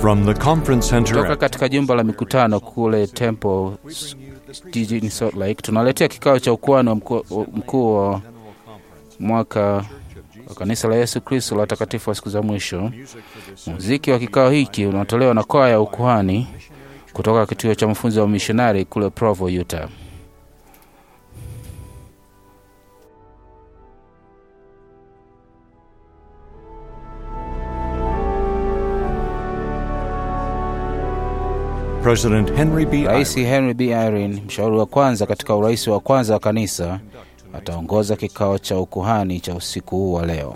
From the conference center Kutoka at katika jumba la mikutano kule Temple s- jijini Salt Lake, tunaletea kikao cha ukuhani wa mkuu mkuu wa mwaka wa kanisa la Yesu Kristo la watakatifu wa siku za mwisho. Muziki wa kikao hiki unatolewa na kwaya ya ukuhani kutoka kituo cha mafunzo ya mishonari kule Provo, Utah. President Henry B. Rais Eyre Henry B. Irene, mshauri wa kwanza katika urais wa kwanza wa kanisa, ataongoza kikao cha ukuhani cha usiku huu wa leo.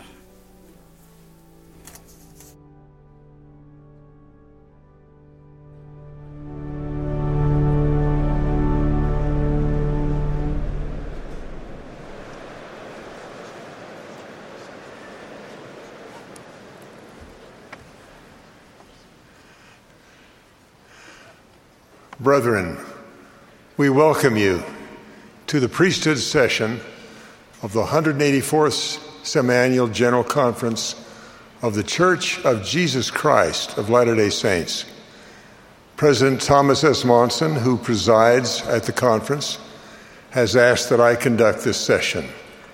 Brethren, we welcome you to the priesthood session of the 184th Semiannual General Conference of the Church of Jesus Christ of Latter day Saints. President Thomas S. Monson, who presides at the conference, has asked that I conduct this session.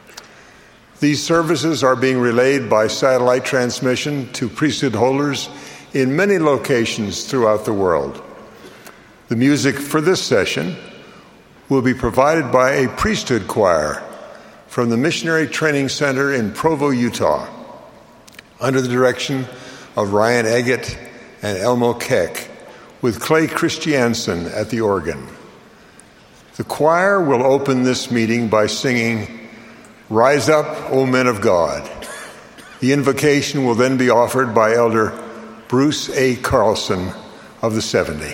These services are being relayed by satellite transmission to priesthood holders in many locations throughout the world. The music for this session will be provided by a priesthood choir from the Missionary Training Center in Provo, Utah, under the direction of Ryan Eggett and Elmo Keck, with Clay Christiansen at the organ. The choir will open this meeting by singing, Rise Up, O Men of God. The invocation will then be offered by Elder Bruce A. Carlson of the 70.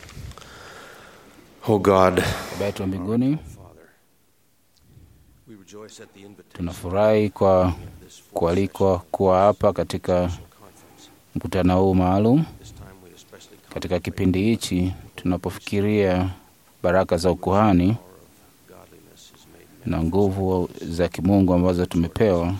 O God, Baba yetu wa mbinguni, Tunafurahi kwa kualikwa kuwa hapa katika mkutano huu maalum. Katika kipindi hichi tunapofikiria baraka za ukuhani na nguvu za kimungu ambazo tumepewa,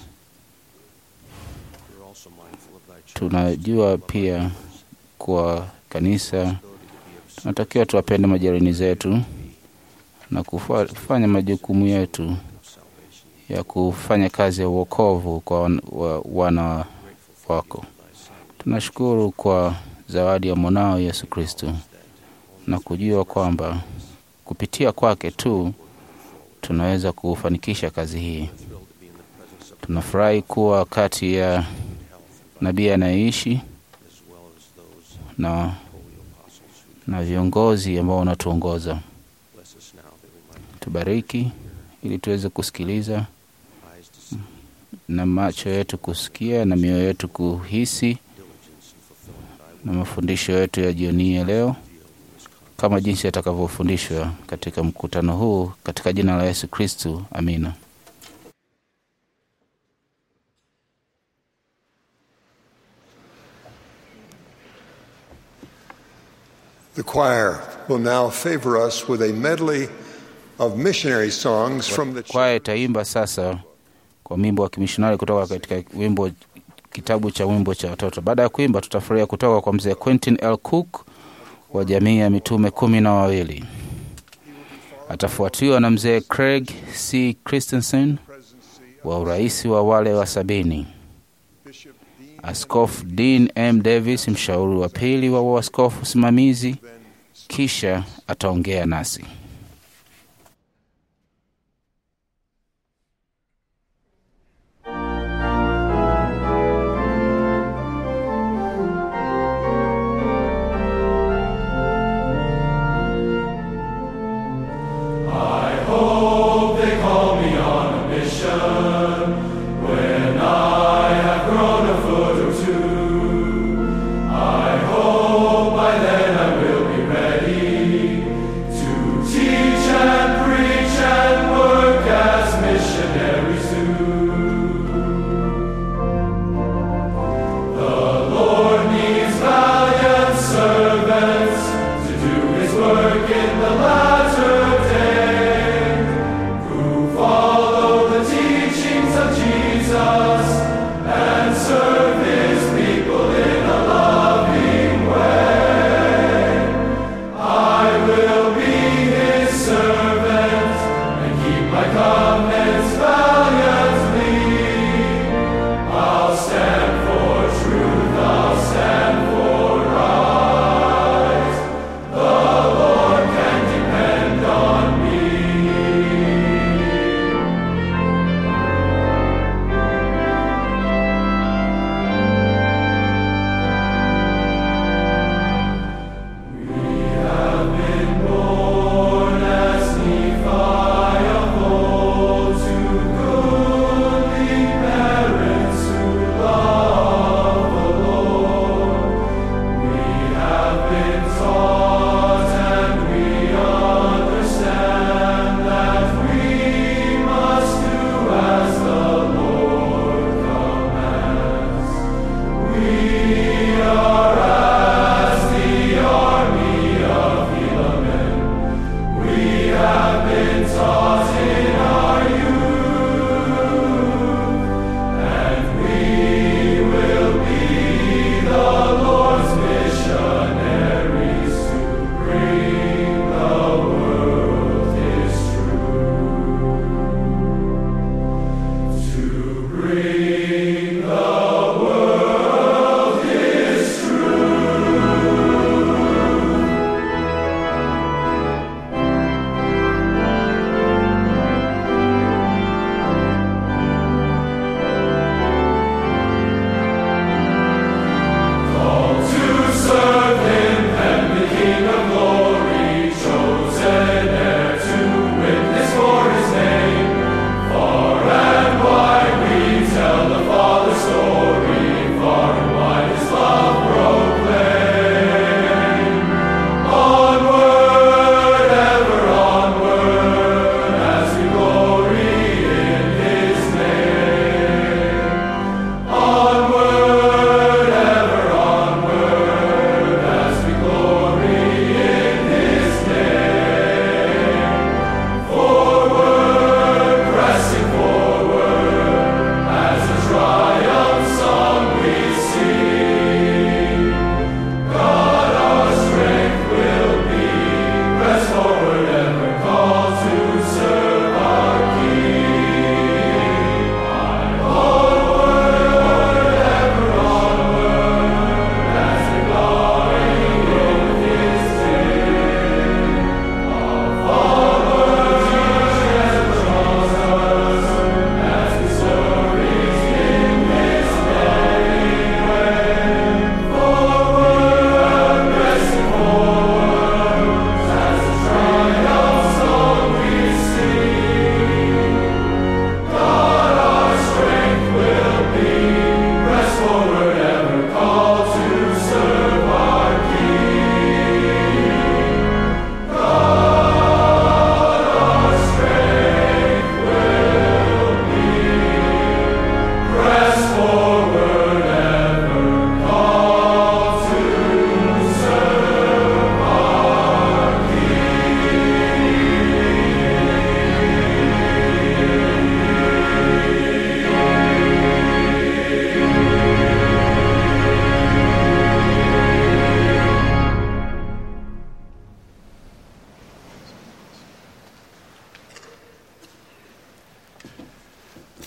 tunajua pia kwa kanisa tunatakiwa tuwapende majirani zetu na kufa- kufanya majukumu yetu ya kufanya kazi ya uokovu kwa wan- wa- wana wako. Tunashukuru kwa zawadi ya mwanao Yesu Kristo na kujua kwamba kupitia kwake tu tunaweza kufanikisha kazi hii. Tunafurahi kuwa kati ya nabii anayeishi na, na viongozi ambao wanatuongoza. Tubariki ili tuweze kusikiliza na macho yetu kusikia na mioyo yetu kuhisi na mafundisho yetu ya jioni ya leo kama jinsi yatakavyofundishwa katika mkutano huu katika jina la Yesu Kristu, amina. The choir will now favor us with a medley of missionary songs from the Kwaya itaimba sasa kwa wimbo wa kimishonari kutoka katika wimbo kitabu cha wimbo cha watoto. Baada ya kuimba, tutafurahia kutoka kwa mzee Quentin L. Cook wa jamii ya mitume kumi na wawili. Atafuatiwa na mzee Craig C. Christensen wa uraisi wa wale wa sabini, Askofu Dean M. Davis, mshauri wa pili wa uaskofu simamizi, kisha ataongea nasi. Bring the world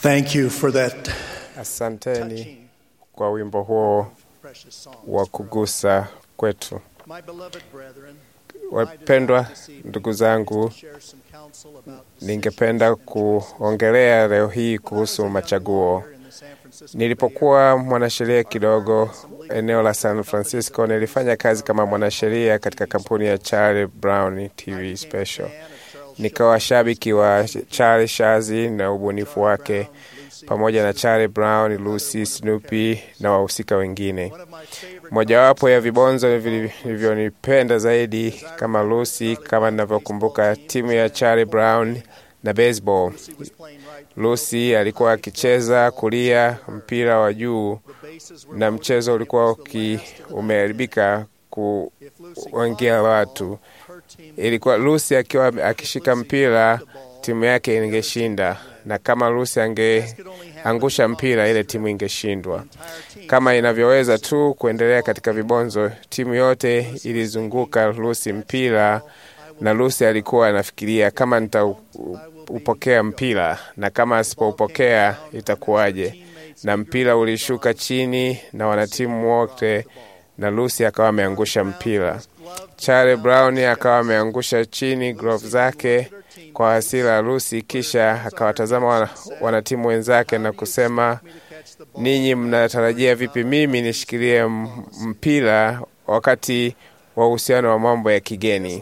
Thank you for that Asanteni kwa wimbo huo precious song. wa kugusa kwetu. My beloved brethren, Wapendwa ndugu zangu, share some counsel about ningependa kuongelea leo hii kuhusu machaguo. in the San Francisco Nilipokuwa mwanasheria kidogo eneo la San Francisco, nilifanya kazi kama mwanasheria katika kampuni ya Charlie Brown TV Special. Nikawa shabiki wa Charlie Shazi na ubunifu wake pamoja na Charlie Brown, Lucy, Snoopy na wahusika wengine. Mojawapo ya vibonzo vilivyonipenda zaidi kama Lucy, kama ninavyokumbuka, timu ya Charlie Brown na baseball. Lucy alikuwa akicheza kulia mpira wa juu na mchezo ulikuwa uki umeharibika kuwangia watu. Ilikuwa Lucy akiwa akishika mpira, timu yake ingeshinda, na kama Lucy angeangusha mpira, ile timu ingeshindwa. Kama inavyoweza tu kuendelea katika vibonzo, timu yote ilizunguka Lucy mpira, na Lucy alikuwa anafikiria kama nitaupokea mpira na kama asipoupokea itakuwaje? Na mpira ulishuka chini na wanatimu wote, na Lucy akawa ameangusha mpira. Charlie Brown akawa ameangusha chini glove zake kwa hasira Lucy, kisha akawatazama wana, wanatimu wenzake na kusema, ninyi mnatarajia vipi mimi nishikilie m- mpira wakati wa uhusiano wa mambo ya kigeni?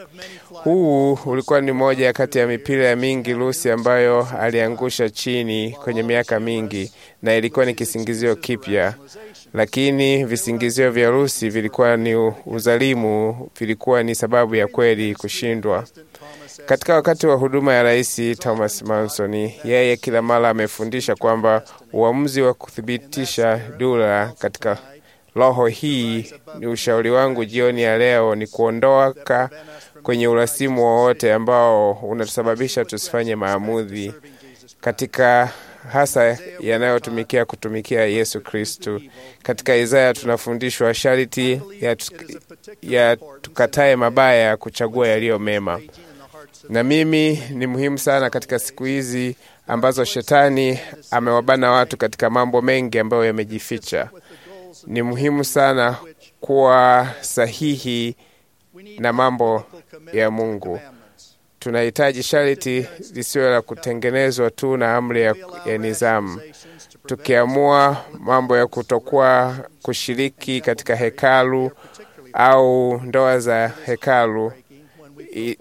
Huu ulikuwa ni moja kati ya mipira ya mingi Lucy ambayo aliangusha chini kwenye miaka mingi, na ilikuwa ni kisingizio kipya, lakini visingizio vya Lucy vilikuwa ni uzalimu, vilikuwa ni sababu ya kweli kushindwa. Katika wakati wa huduma ya Rais Thomas Manson, yeye kila mara amefundisha kwamba uamuzi wa kuthibitisha dura katika roho hii ni ushauri wangu jioni ya leo ni kuondoka kwenye urasimu wowote ambao unatusababisha tusifanye maamuzi katika hasa yanayotumikia kutumikia Yesu Kristu. Katika Isaya tunafundishwa sharti ya, ya tukatae mabaya kuchagua yaliyo mema. Na mimi ni muhimu sana katika siku hizi ambazo shetani amewabana watu katika mambo mengi ambayo yamejificha. Ni muhimu sana kuwa sahihi na mambo ya Mungu. Tunahitaji sharti lisiwe la kutengenezwa tu na amri ya, ya nizamu. Tukiamua mambo ya kutokuwa kushiriki katika hekalu au ndoa za hekalu i,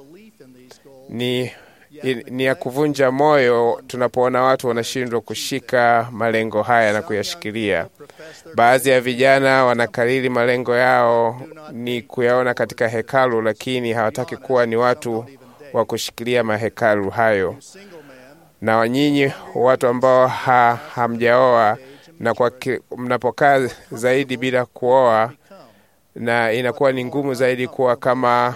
ni, i, ni ya kuvunja moyo tunapoona watu wanashindwa kushika malengo haya na kuyashikilia. Baadhi ya vijana wanakariri malengo yao ni kuyaona katika hekalu, lakini hawataki kuwa ni watu wa kushikilia mahekalu hayo. Na nyinyi watu ambao ha, hamjaoa na kwa ki, mnapokaa zaidi bila kuoa, na inakuwa ni ngumu zaidi kuwa kama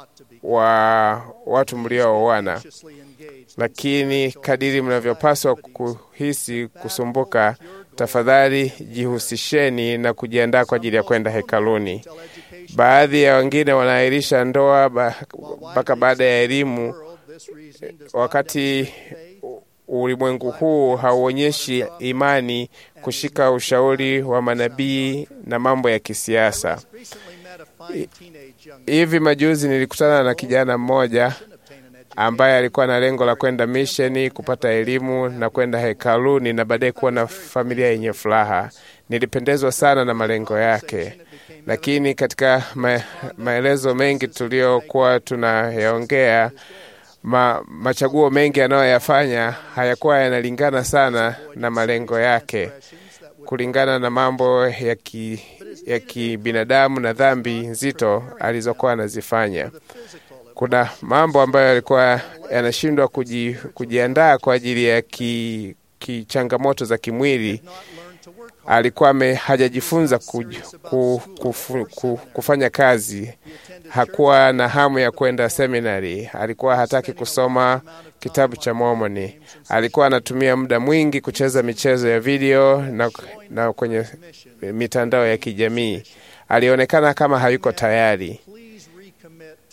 wa watu mliooana, lakini kadiri mnavyopaswa kuhisi kusumbuka, tafadhali jihusisheni na kujiandaa kwa ajili ya kwenda hekaluni. Baadhi ya wengine wanaahirisha ndoa mpaka ba, baada ya elimu, wakati ulimwengu huu hauonyeshi imani kushika ushauri wa manabii na mambo ya kisiasa. Hivi majuzi nilikutana na kijana mmoja ambaye alikuwa na lengo la kwenda misheni, kupata elimu na kwenda hekaluni na baadaye kuwa na familia yenye furaha. Nilipendezwa sana na malengo yake, lakini katika ma maelezo mengi tuliyokuwa tunayaongea ma, machaguo mengi anayoyafanya hayakuwa yanalingana sana na malengo yake kulingana na mambo ya ki, ya kibinadamu na dhambi nzito alizokuwa anazifanya. Kuna mambo ambayo yalikuwa yanashindwa kuji, kujiandaa kwa ajili ya ki, ki changamoto za kimwili. Alikuwa me, hajajifunza ku, ku, ku, ku, kufanya kazi. Hakuwa na hamu ya kwenda seminari. Alikuwa hataki kusoma kitabu cha Mormoni. Alikuwa anatumia muda mwingi kucheza michezo ya video na, na kwenye mitandao ya kijamii. Alionekana kama hayuko tayari.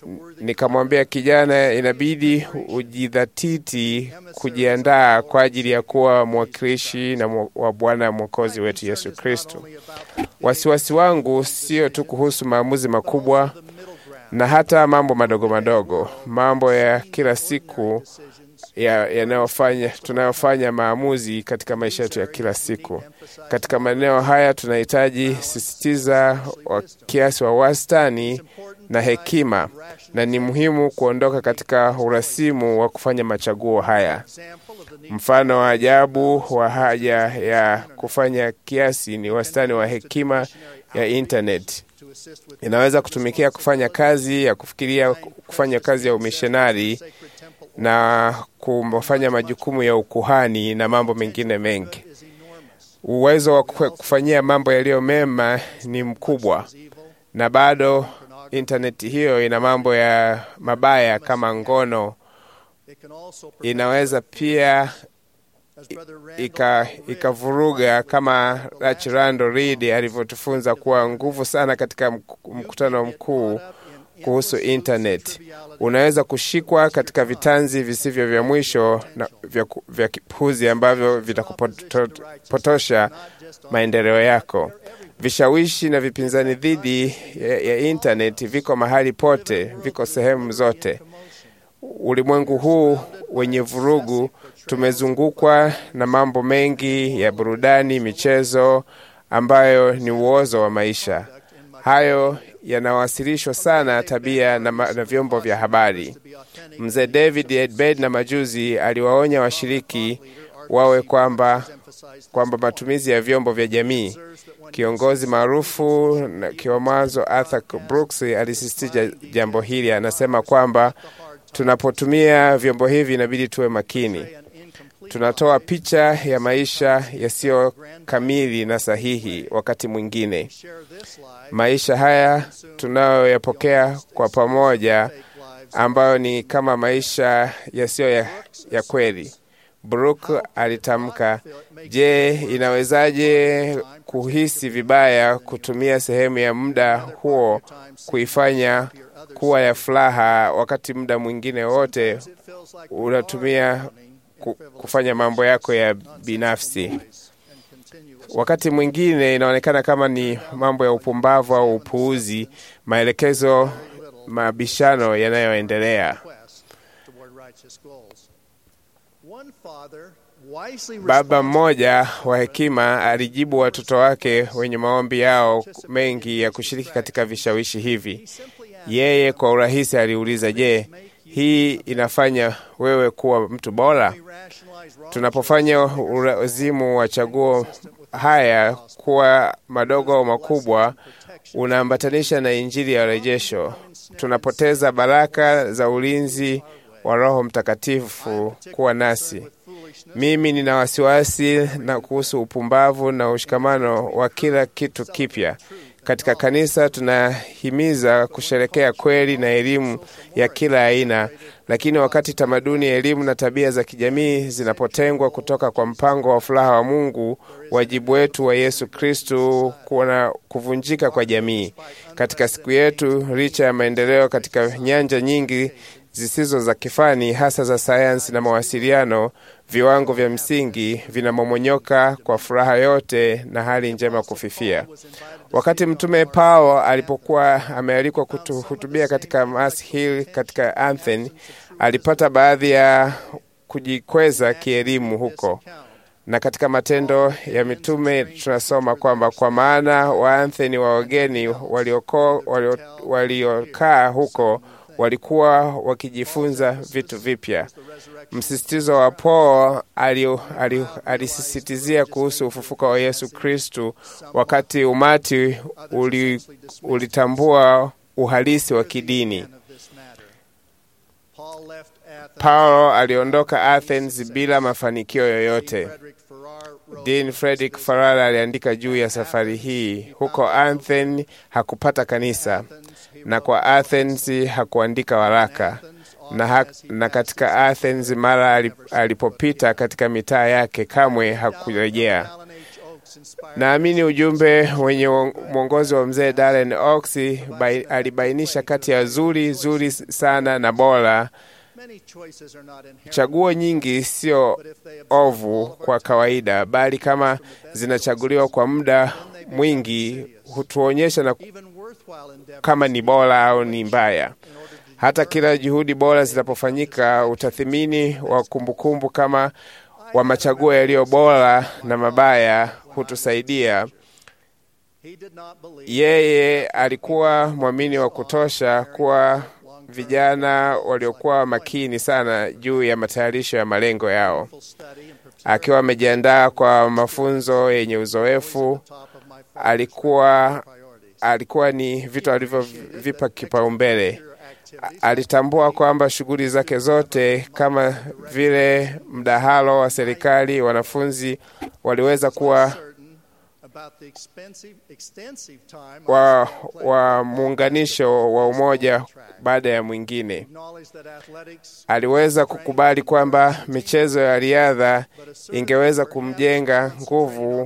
Nikamwambia kijana, inabidi ujidhatiti kujiandaa kwa ajili ya kuwa mwakilishi na mwa- wa Bwana Mwokozi wetu Yesu Kristo. Wasiwasi wangu sio tu kuhusu maamuzi makubwa na hata mambo madogo madogo, mambo ya kila siku ya- yanayofanya tunayofanya maamuzi katika maisha yetu ya kila siku. Katika maeneo haya tunahitaji sisitiza wa kiasi wa wastani na hekima, na ni muhimu kuondoka katika urasimu wa kufanya machaguo haya. Mfano wa ajabu wa haja ya kufanya kiasi ni wastani wa hekima ya internet. Inaweza kutumikia kufanya kazi ya kufikiria, kufanya kazi ya umishonari na kufanya majukumu ya ukuhani na mambo mengine mengi. Uwezo wa kufe- kufanyia mambo yaliyo mema ni mkubwa, na bado intaneti hiyo ina mambo ya mabaya kama ngono. Inaweza pia ika ikavuruga kama Rach Rando Reed alivyotufunza kuwa nguvu sana katika mk- mkutano mkuu kuhusu internet. Unaweza kushikwa katika vitanzi visivyo vya mwisho na vya, ku- vya kipuzi ambavyo vitakupotosha maendeleo yako. Vishawishi na vipinzani dhidi ya, ya internet viko mahali pote, viko sehemu zote. Ulimwengu huu wenye vurugu, tumezungukwa na mambo mengi ya burudani, michezo ambayo ni uozo wa maisha. Hayo yanawasilishwa sana tabia na, ma- na vyombo vya habari. Mzee David Edbed na majuzi aliwaonya washiriki wawe kwamba kwamba matumizi ya vyombo vya jamii. Kiongozi maarufu na kiwamazo Arthur Brooks alisisitiza jambo hili, anasema kwamba tunapotumia vyombo hivi inabidi tuwe makini. Tunatoa picha ya maisha yasiyo kamili na sahihi. Wakati mwingine maisha haya tunayoyapokea kwa pamoja, ambayo ni kama maisha yasiyo ya, ya kweli. Brook alitamka, je, inawezaje kuhisi vibaya kutumia sehemu ya muda huo kuifanya kuwa ya furaha, wakati muda mwingine wote unatumia ku- kufanya mambo yako ya binafsi. Wakati mwingine inaonekana kama ni mambo ya upumbavu au upuuzi, maelekezo, mabishano yanayoendelea. Baba mmoja wa hekima alijibu watoto wake wenye maombi yao mengi ya kushiriki katika vishawishi hivi. Yeye kwa urahisi aliuliza, je, hii inafanya wewe kuwa mtu bora? Tunapofanya ulazimu wa chaguo haya kuwa madogo au makubwa, unaambatanisha na Injili ya urejesho. Tunapoteza baraka za ulinzi wa Roho Mtakatifu kuwa nasi. Mimi nina wasiwasi na kuhusu upumbavu na ushikamano wa kila kitu kipya. Katika kanisa tunahimiza kusherekea kweli na elimu ya kila aina, lakini wakati tamaduni, elimu na tabia za kijamii zinapotengwa kutoka kwa mpango wa furaha wa Mungu, wajibu wetu wa Yesu Kristu kuna kuvunjika kwa jamii. Katika siku yetu, licha ya maendeleo katika nyanja nyingi zisizo za kifani, hasa za sayansi na mawasiliano, viwango vya msingi vinamomonyoka kwa furaha yote na hali njema kufifia. Wakati Mtume Paulo alipokuwa amealikwa kuhutubia katika Mass Hill katika Athens, alipata baadhi ya kujikweza kielimu huko, na katika Matendo ya Mitume tunasoma kwamba kwa maana Waatheni wa wageni waliokaa walio, waliokaa huko walikuwa wakijifunza vitu vipya. Msisitizo wa Paulo alisisitizia kuhusu ufufuko wa Yesu Kristu, wakati umati uli, ulitambua uhalisi wa kidini. Paulo aliondoka Athens bila mafanikio yoyote. Dean Frederick Farrar aliandika juu ya safari hii. Huko Athens hakupata kanisa, na kwa Athens hakuandika waraka na, ha na katika Athens mara alipopita katika mitaa yake kamwe hakurejea. Naamini ujumbe wenye mwongozi wa mzee Darren Oaks bai, alibainisha kati ya zuri zuri sana na bora. Chaguo nyingi sio ovu kwa kawaida, bali kama zinachaguliwa kwa muda mwingi hutuonyesha na kama ni bora au ni mbaya. Hata kila juhudi bora zinapofanyika, utathimini wa kumbukumbu kama wa machaguo yaliyo bora na mabaya hutusaidia. Yeye alikuwa mwamini wa kutosha kuwa vijana waliokuwa makini sana juu ya matayarisho ya malengo yao, akiwa amejiandaa kwa mafunzo yenye uzoefu. Alikuwa alikuwa ni vitu alivyovipa kipaumbele. Alitambua kwamba shughuli zake zote kama vile mdahalo wa serikali, wanafunzi waliweza kuwa wa, wa muunganisho wa umoja baada ya mwingine. Aliweza kukubali kwamba michezo ya riadha ingeweza kumjenga nguvu,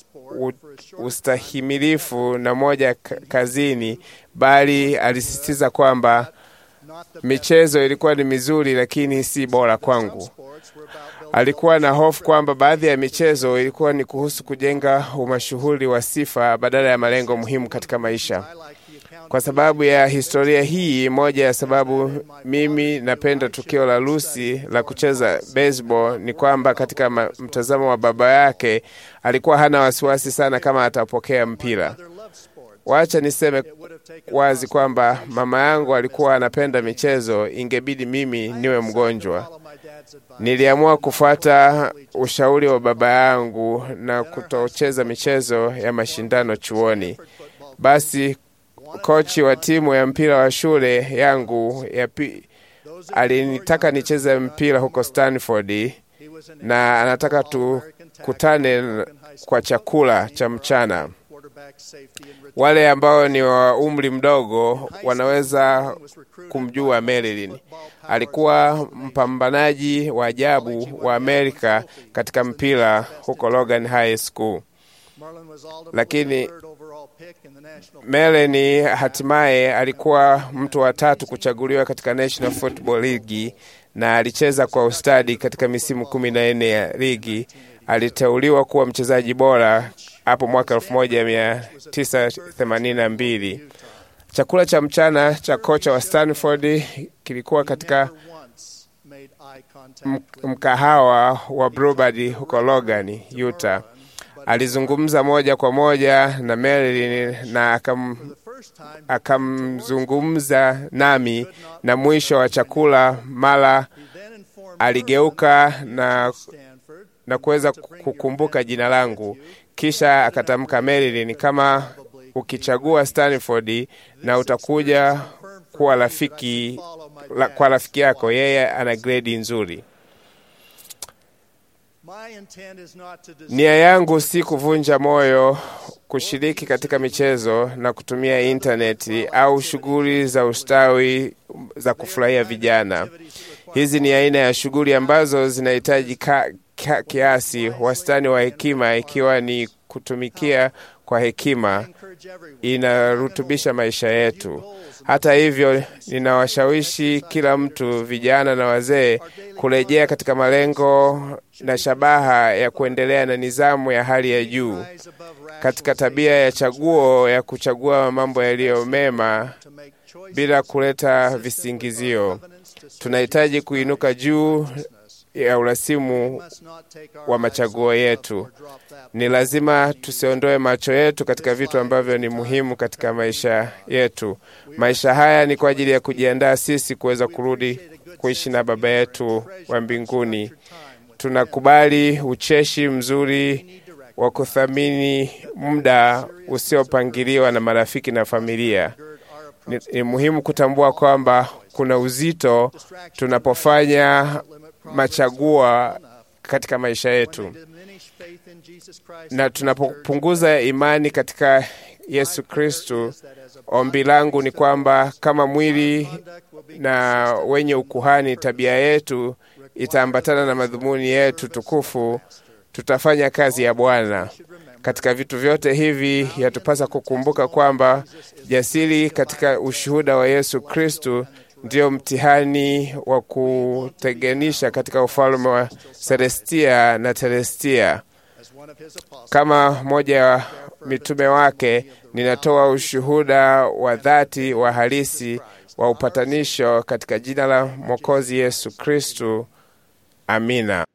ustahimilifu na moja kazini, bali alisisitiza kwamba michezo ilikuwa ni mizuri, lakini si bora kwangu. Alikuwa na hofu kwamba baadhi ya michezo ilikuwa ni kuhusu kujenga umashuhuri wa sifa badala ya malengo muhimu katika maisha. Kwa sababu ya historia hii, moja ya sababu mimi napenda tukio la Lucy la kucheza baseball ni kwamba katika mtazamo wa baba yake alikuwa hana wasiwasi sana kama atapokea mpira. Wacha niseme wazi kwamba mama yangu alikuwa anapenda michezo, ingebidi mimi niwe mgonjwa. Niliamua kufuata ushauri wa baba yangu na kutocheza michezo ya mashindano chuoni. Basi kochi wa timu ya mpira wa shule yangu ya pi, alinitaka nicheze mpira huko Stanford na anataka tukutane kwa chakula cha mchana. Wale ambao ni wa umri mdogo wanaweza kumjua Marilyn. Alikuwa mpambanaji wa ajabu wa Amerika katika mpira huko Logan High School, lakini Marilyn hatimaye alikuwa mtu wa tatu kuchaguliwa katika National Football League na alicheza kwa ustadi katika misimu kumi na nne ya ligi. Aliteuliwa kuwa mchezaji bora hapo mwaka 1982. Chakula cha mchana cha kocha wa Stanford kilikuwa katika mkahawa wa Bluebird huko Logan, Utah. Alizungumza moja kwa moja na Marilyn na akam akamzungumza nami, na mwisho wa chakula mara aligeuka na, na kuweza kukumbuka jina langu, kisha akatamka, Marilyn, kama ukichagua Stanford na utakuja kuwa rafiki la, kwa rafiki yako, yeye ana gredi nzuri. Nia yangu si kuvunja moyo kushiriki katika michezo na kutumia intaneti au shughuli za ustawi za kufurahia vijana. Hizi ni aina ya shughuli ambazo zinahitaji ka, ka, kiasi wastani wa hekima, ikiwa ni kutumikia kwa hekima inarutubisha maisha yetu. Hata hivyo, ninawashawishi kila mtu, vijana na wazee, kurejea katika malengo na shabaha ya kuendelea na nidhamu ya hali ya juu katika tabia ya chaguo ya kuchagua mambo yaliyo mema bila kuleta visingizio. Tunahitaji kuinuka juu ya urasimu wa machaguo yetu. Ni lazima tusiondoe macho yetu katika vitu ambavyo ni muhimu katika maisha yetu. Maisha haya ni kwa ajili ya kujiandaa sisi kuweza kurudi kuishi na Baba yetu wa mbinguni. Tunakubali ucheshi mzuri wa kuthamini muda usiopangiliwa na marafiki na familia. Ni, ni muhimu kutambua kwamba kuna uzito tunapofanya machagua katika maisha yetu, na tunapopunguza imani katika Yesu Kristu. Ombi langu ni kwamba kama mwili na wenye ukuhani, tabia yetu itaambatana na madhumuni yetu tukufu, tutafanya kazi ya Bwana. Katika vitu vyote hivi yatupasa kukumbuka kwamba jasiri katika ushuhuda wa Yesu Kristu ndio mtihani wa kuteganisha katika ufalme wa Celestia na Telestia. As one of his apostles, Kama mmoja wa mitume wake, ninatoa ushuhuda wa dhati wa halisi wa upatanisho katika jina la Mwokozi Yesu Kristu. Amina.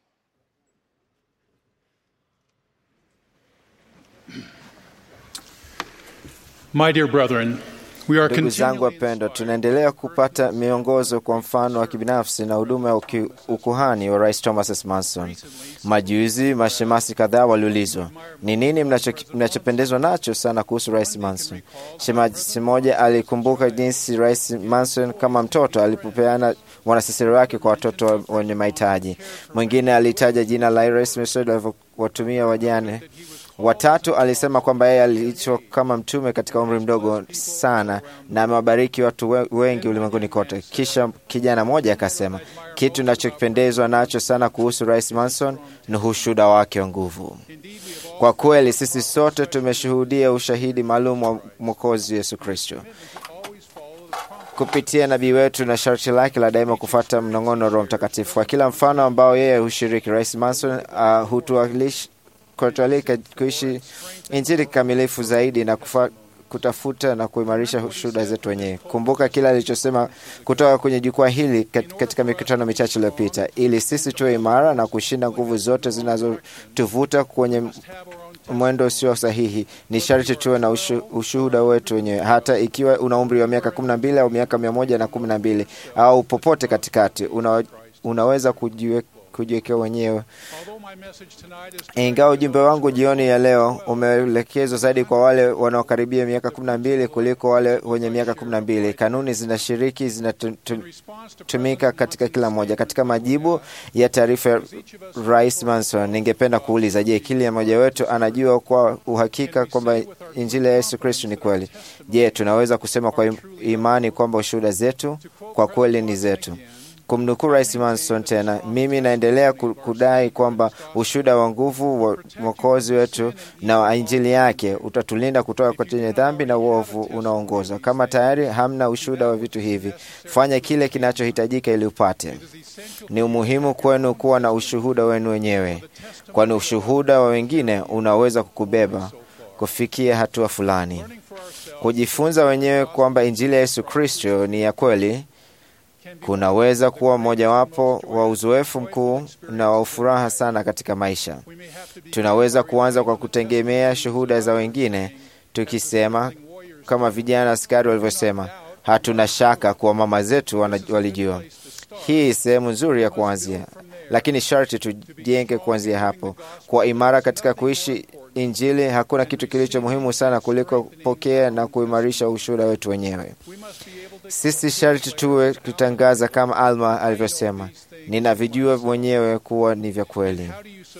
My dear brethren, we are Ndugu zangu continuing wapendwa, tunaendelea kupata miongozo kwa mfano wa kibinafsi na huduma ya uki- ukuhani wa Rais Thomas S. Manson. Majuzi mashemasi kadhaa waliulizwa ni nini mnacho- mnachopendezwa nacho sana kuhusu Rais Manson. Shemasi mmoja alikumbuka jinsi Rais Manson kama mtoto alipopeana wanasesere wake kwa watoto wa- wenye mahitaji. Mwingine alitaja jina la Rais Manson alivyowatumia wajane Watatu alisema kwamba yeye aliitwa kama mtume katika umri mdogo sana na amewabariki watu we- wengi ulimwenguni kote. Kisha kijana mmoja akasema kitu nachokipendezwa nacho sana kuhusu Rais Manson ni ushuhuda wake wa nguvu. Kwa kweli sisi sote tumeshuhudia ushahidi maalum wa Mwokozi Yesu Kristo kupitia nabii wetu na sharti lake la daima kufuata mnong'ono wa Roho Mtakatifu. Kwa kila mfano ambao yeye hushiriki, Rais Manson uh, hutuwakilish- kutualika kuishi Injili kikamilifu zaidi na kufa, kutafuta na kuimarisha shuhuda zetu wenyewe. Kumbuka kile alichosema kutoka kwenye jukwaa hili kat- katika mikutano michache iliyopita, ili sisi tuwe imara na kushinda nguvu zote zinazotuvuta kwenye mwendo usio sahihi. Ni sharti tuwe na ushu, ushuhuda wetu wenyewe, hata ikiwa una umri wa miaka kumi na mbili au miaka mia moja na kumi na mbili au popote katikati, una, unaweza kujiwe, kujiwekea wenyewe Although my message tonight is ingawa ujumbe wangu jioni ya leo umeelekezwa zaidi kwa wale wanaokaribia miaka kumi na mbili kuliko wale wenye miaka kumi na mbili kanuni zinashiriki zinatumika response to katika kila moja. Katika majibu ya taarifa ya Rais Manson, ningependa kuuliza, je, kila mmoja wetu anajua kwa uhakika kwamba injili ya Yesu Kristo ni kweli? Je, tunaweza kusema kwa im- imani kwamba ushuhuda zetu kwa kweli ni zetu? Kumnukuu Rais Manson tena, mimi naendelea ku- kudai kwamba ushuhuda wa nguvu wa mwokozi wetu na wa injili yake utatulinda kutoka kwenye dhambi na uovu unaoongoza. Kama tayari hamna ushuhuda wa vitu hivi, fanya kile kinachohitajika ili upate. Ni umuhimu kwenu kuwa na ushuhuda wenu wenyewe, kwani ushuhuda wa wengine unaweza kukubeba kufikia hatua fulani. Kujifunza wenyewe kwamba injili ya Yesu Kristo ni ya kweli kunaweza kuwa mojawapo wa uzoefu mkuu na wa furaha sana katika maisha. Tunaweza kuanza kwa kutegemea shuhuda za wengine, tukisema kama vijana askari walivyosema, hatuna shaka kuwa mama zetu wana- walijua. Hii sehemu nzuri ya kuanzia, lakini sharti tujenge kuanzia hapo. Kwa imara katika kuishi Injili, hakuna kitu kilicho muhimu sana kuliko kupokea na kuimarisha ushuhuda wetu wenyewe. Sisi sharti tuwe kutangaza kama Alma alivyosema, ninavijua mwenyewe kuwa ni vya kweli.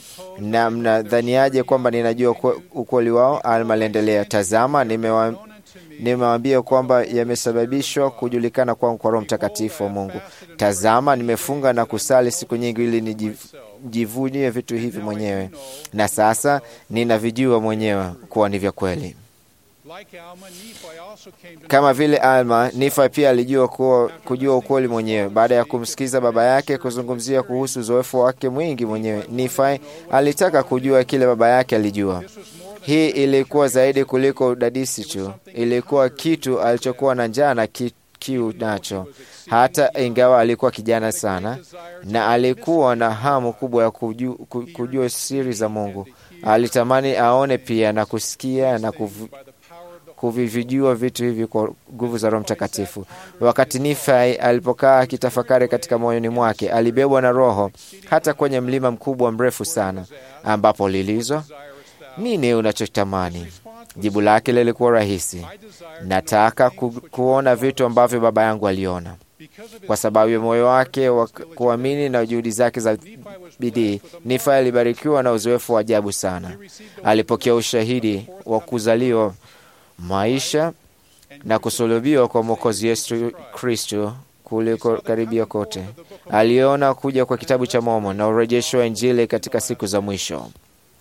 Na mnadhaniaje kwamba ninajua ukwe- ukweli wao? Alma aliendelea, tazama, nimewa nimewaambia kwamba yamesababishwa kujulikana kwangu kwa Roho Mtakatifu wa Mungu. Tazama, nimefunga na kusali siku nyingi ili nijivunie vitu hivi mwenyewe, na sasa ninavijua mwenyewe kuwa ni vya kweli. like Alma, Nephi also came to Kama vile Alma, Nifa pia alijua kuwa, kujua ukweli mwenyewe baada ya kumsikiza baba yake kuzungumzia kuhusu uzoefu wake mwingi mwenyewe. Nifa alitaka kujua kile baba yake alijua. Hii ilikuwa zaidi kuliko udadisi tu, ilikuwa kitu alichokuwa na njaa na ki, kiu nacho, hata ingawa alikuwa kijana sana na alikuwa na hamu kubwa ya kujua, kujua siri za Mungu. Alitamani aone pia na kusikia na kuvu, kuvivijua vitu hivi kwa nguvu za Roho Mtakatifu. Wakati Nifai alipokaa akitafakari katika moyoni mwake, alibebwa na Roho hata kwenye mlima mkubwa mrefu sana, ambapo lilizwa nini unachotamani? Jibu lake lilikuwa rahisi, nataka ku, kuona vitu ambavyo baba yangu aliona. Kwa sababu ya moyo wake wa kuamini na juhudi zake za bidii, Nifa alibarikiwa na uzoefu wa ajabu sana. Alipokea ushahidi wa kuzaliwa, maisha na kusulubiwa kwa Mwokozi Yesu Kristo kuliko karibia kote. Aliona kuja kwa kitabu cha Mormon na urejesho wa Injili katika siku za mwisho.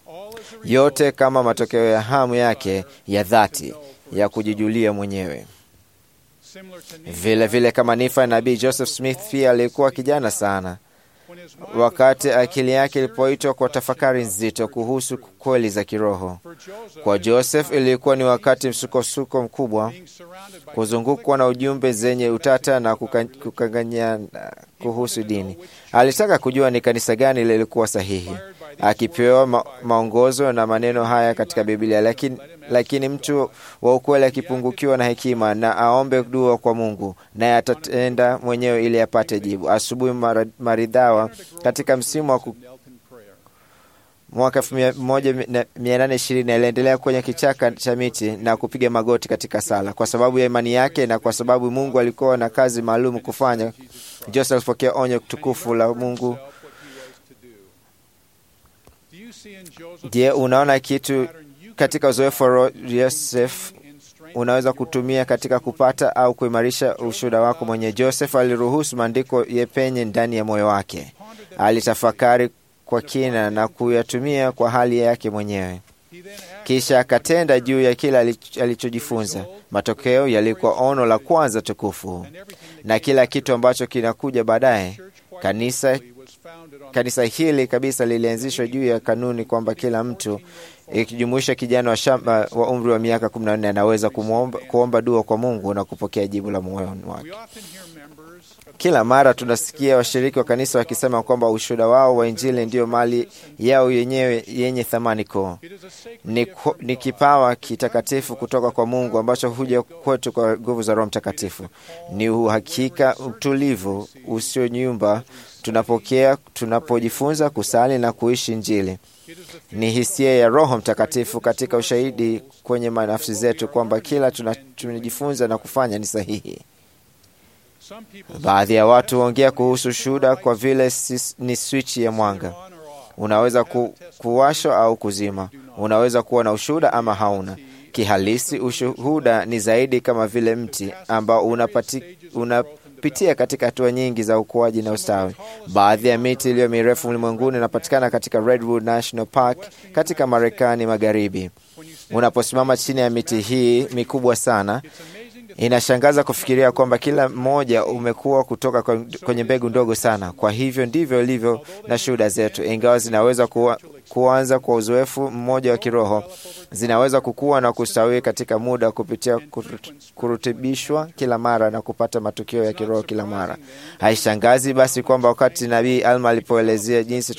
yote kama matokeo ya hamu yake ya dhati ya kujijulia mwenyewe. Vile vile kama Nifa, nabii Joseph Smith pia alikuwa kijana sana wakati akili yake ilipoitwa kwa tafakari nzito kuhusu kweli za kiroho. Kwa Joseph ilikuwa ni wakati msukosuko mkubwa, kuzungukwa na ujumbe zenye utata na kukanganyana kuhusu dini. Alitaka kujua ni kanisa gani lilikuwa sahihi, akipewa ma maongozo na maneno haya katika Biblia. Lakini, lakini mtu wa ukweli akipungukiwa na hekima na aombe dua kwa Mungu, naye atatenda mwenyewe ili apate jibu. Asubuhi maridhawa katika msimu wa mwaka 1820 aliendelea kwenye kichaka cha miti na kupiga magoti katika sala. Kwa sababu ya imani yake na kwa sababu Mungu alikuwa na kazi maalum kufanya, Joseph alipokea onyo tukufu la Mungu. Je, unaona kitu katika uzoefu wa Joseph unaweza kutumia katika kupata au kuimarisha ushuhuda wako mwenye. Joseph aliruhusu maandiko yepenye ndani ya moyo wake, alitafakari kwa kina na kuyatumia kwa hali yake mwenyewe, kisha akatenda juu ya kile alichojifunza. Matokeo yalikuwa ono la kwanza tukufu, na kila kitu ambacho kinakuja baadaye. Kanisa, kanisa hili kabisa lilianzishwa juu ya kanuni kwamba kila mtu ikijumuisha kijana wa shamba wa umri wa miaka 14 anaweza kumuomba, kuomba dua kwa Mungu na kupokea jibu la moyoni wake. Kila mara tunasikia washiriki wa kanisa wakisema kwamba ushuhuda wao wa Injili ndiyo mali yao yenyewe yenye thamani kuu. Ni, ni kipawa kitakatifu kutoka kwa Mungu ambacho huja kwetu kwa nguvu za Roho Mtakatifu. Ni uhakika utulivu usionyumba tunapokea tunapojifunza kusali na kuishi Injili. Ni hisia ya Roho Mtakatifu katika ushahidi kwenye nafsi zetu kwamba kila tunajifunza na kufanya ni sahihi. Baadhi ya watu huongea kuhusu shuhuda kwa vile ni swichi ya mwanga. Unaweza ku, kuwashwa au kuzima. Unaweza kuwa na ushuhuda ama hauna. Kihalisi, ushuhuda ni zaidi kama vile mti ambao unapati, unapitia katika hatua nyingi za ukuaji na ustawi. Baadhi ya miti iliyo mirefu ulimwenguni inapatikana katika Redwood National Park katika Marekani Magharibi. Unaposimama chini ya miti hii mikubwa sana Inashangaza kufikiria kwamba kila mmoja umekuwa kutoka kwenye mbegu ndogo sana. Kwa hivyo ndivyo ilivyo na shuhuda zetu, ingawa zinaweza kuwa, kuanza kwa uzoefu mmoja wa kiroho, zinaweza kukua na kustawi katika muda kupitia kurutibishwa kila mara na kupata matukio ya kiroho kila mara. Haishangazi basi kwamba wakati Nabii Alma alipoelezea jinsi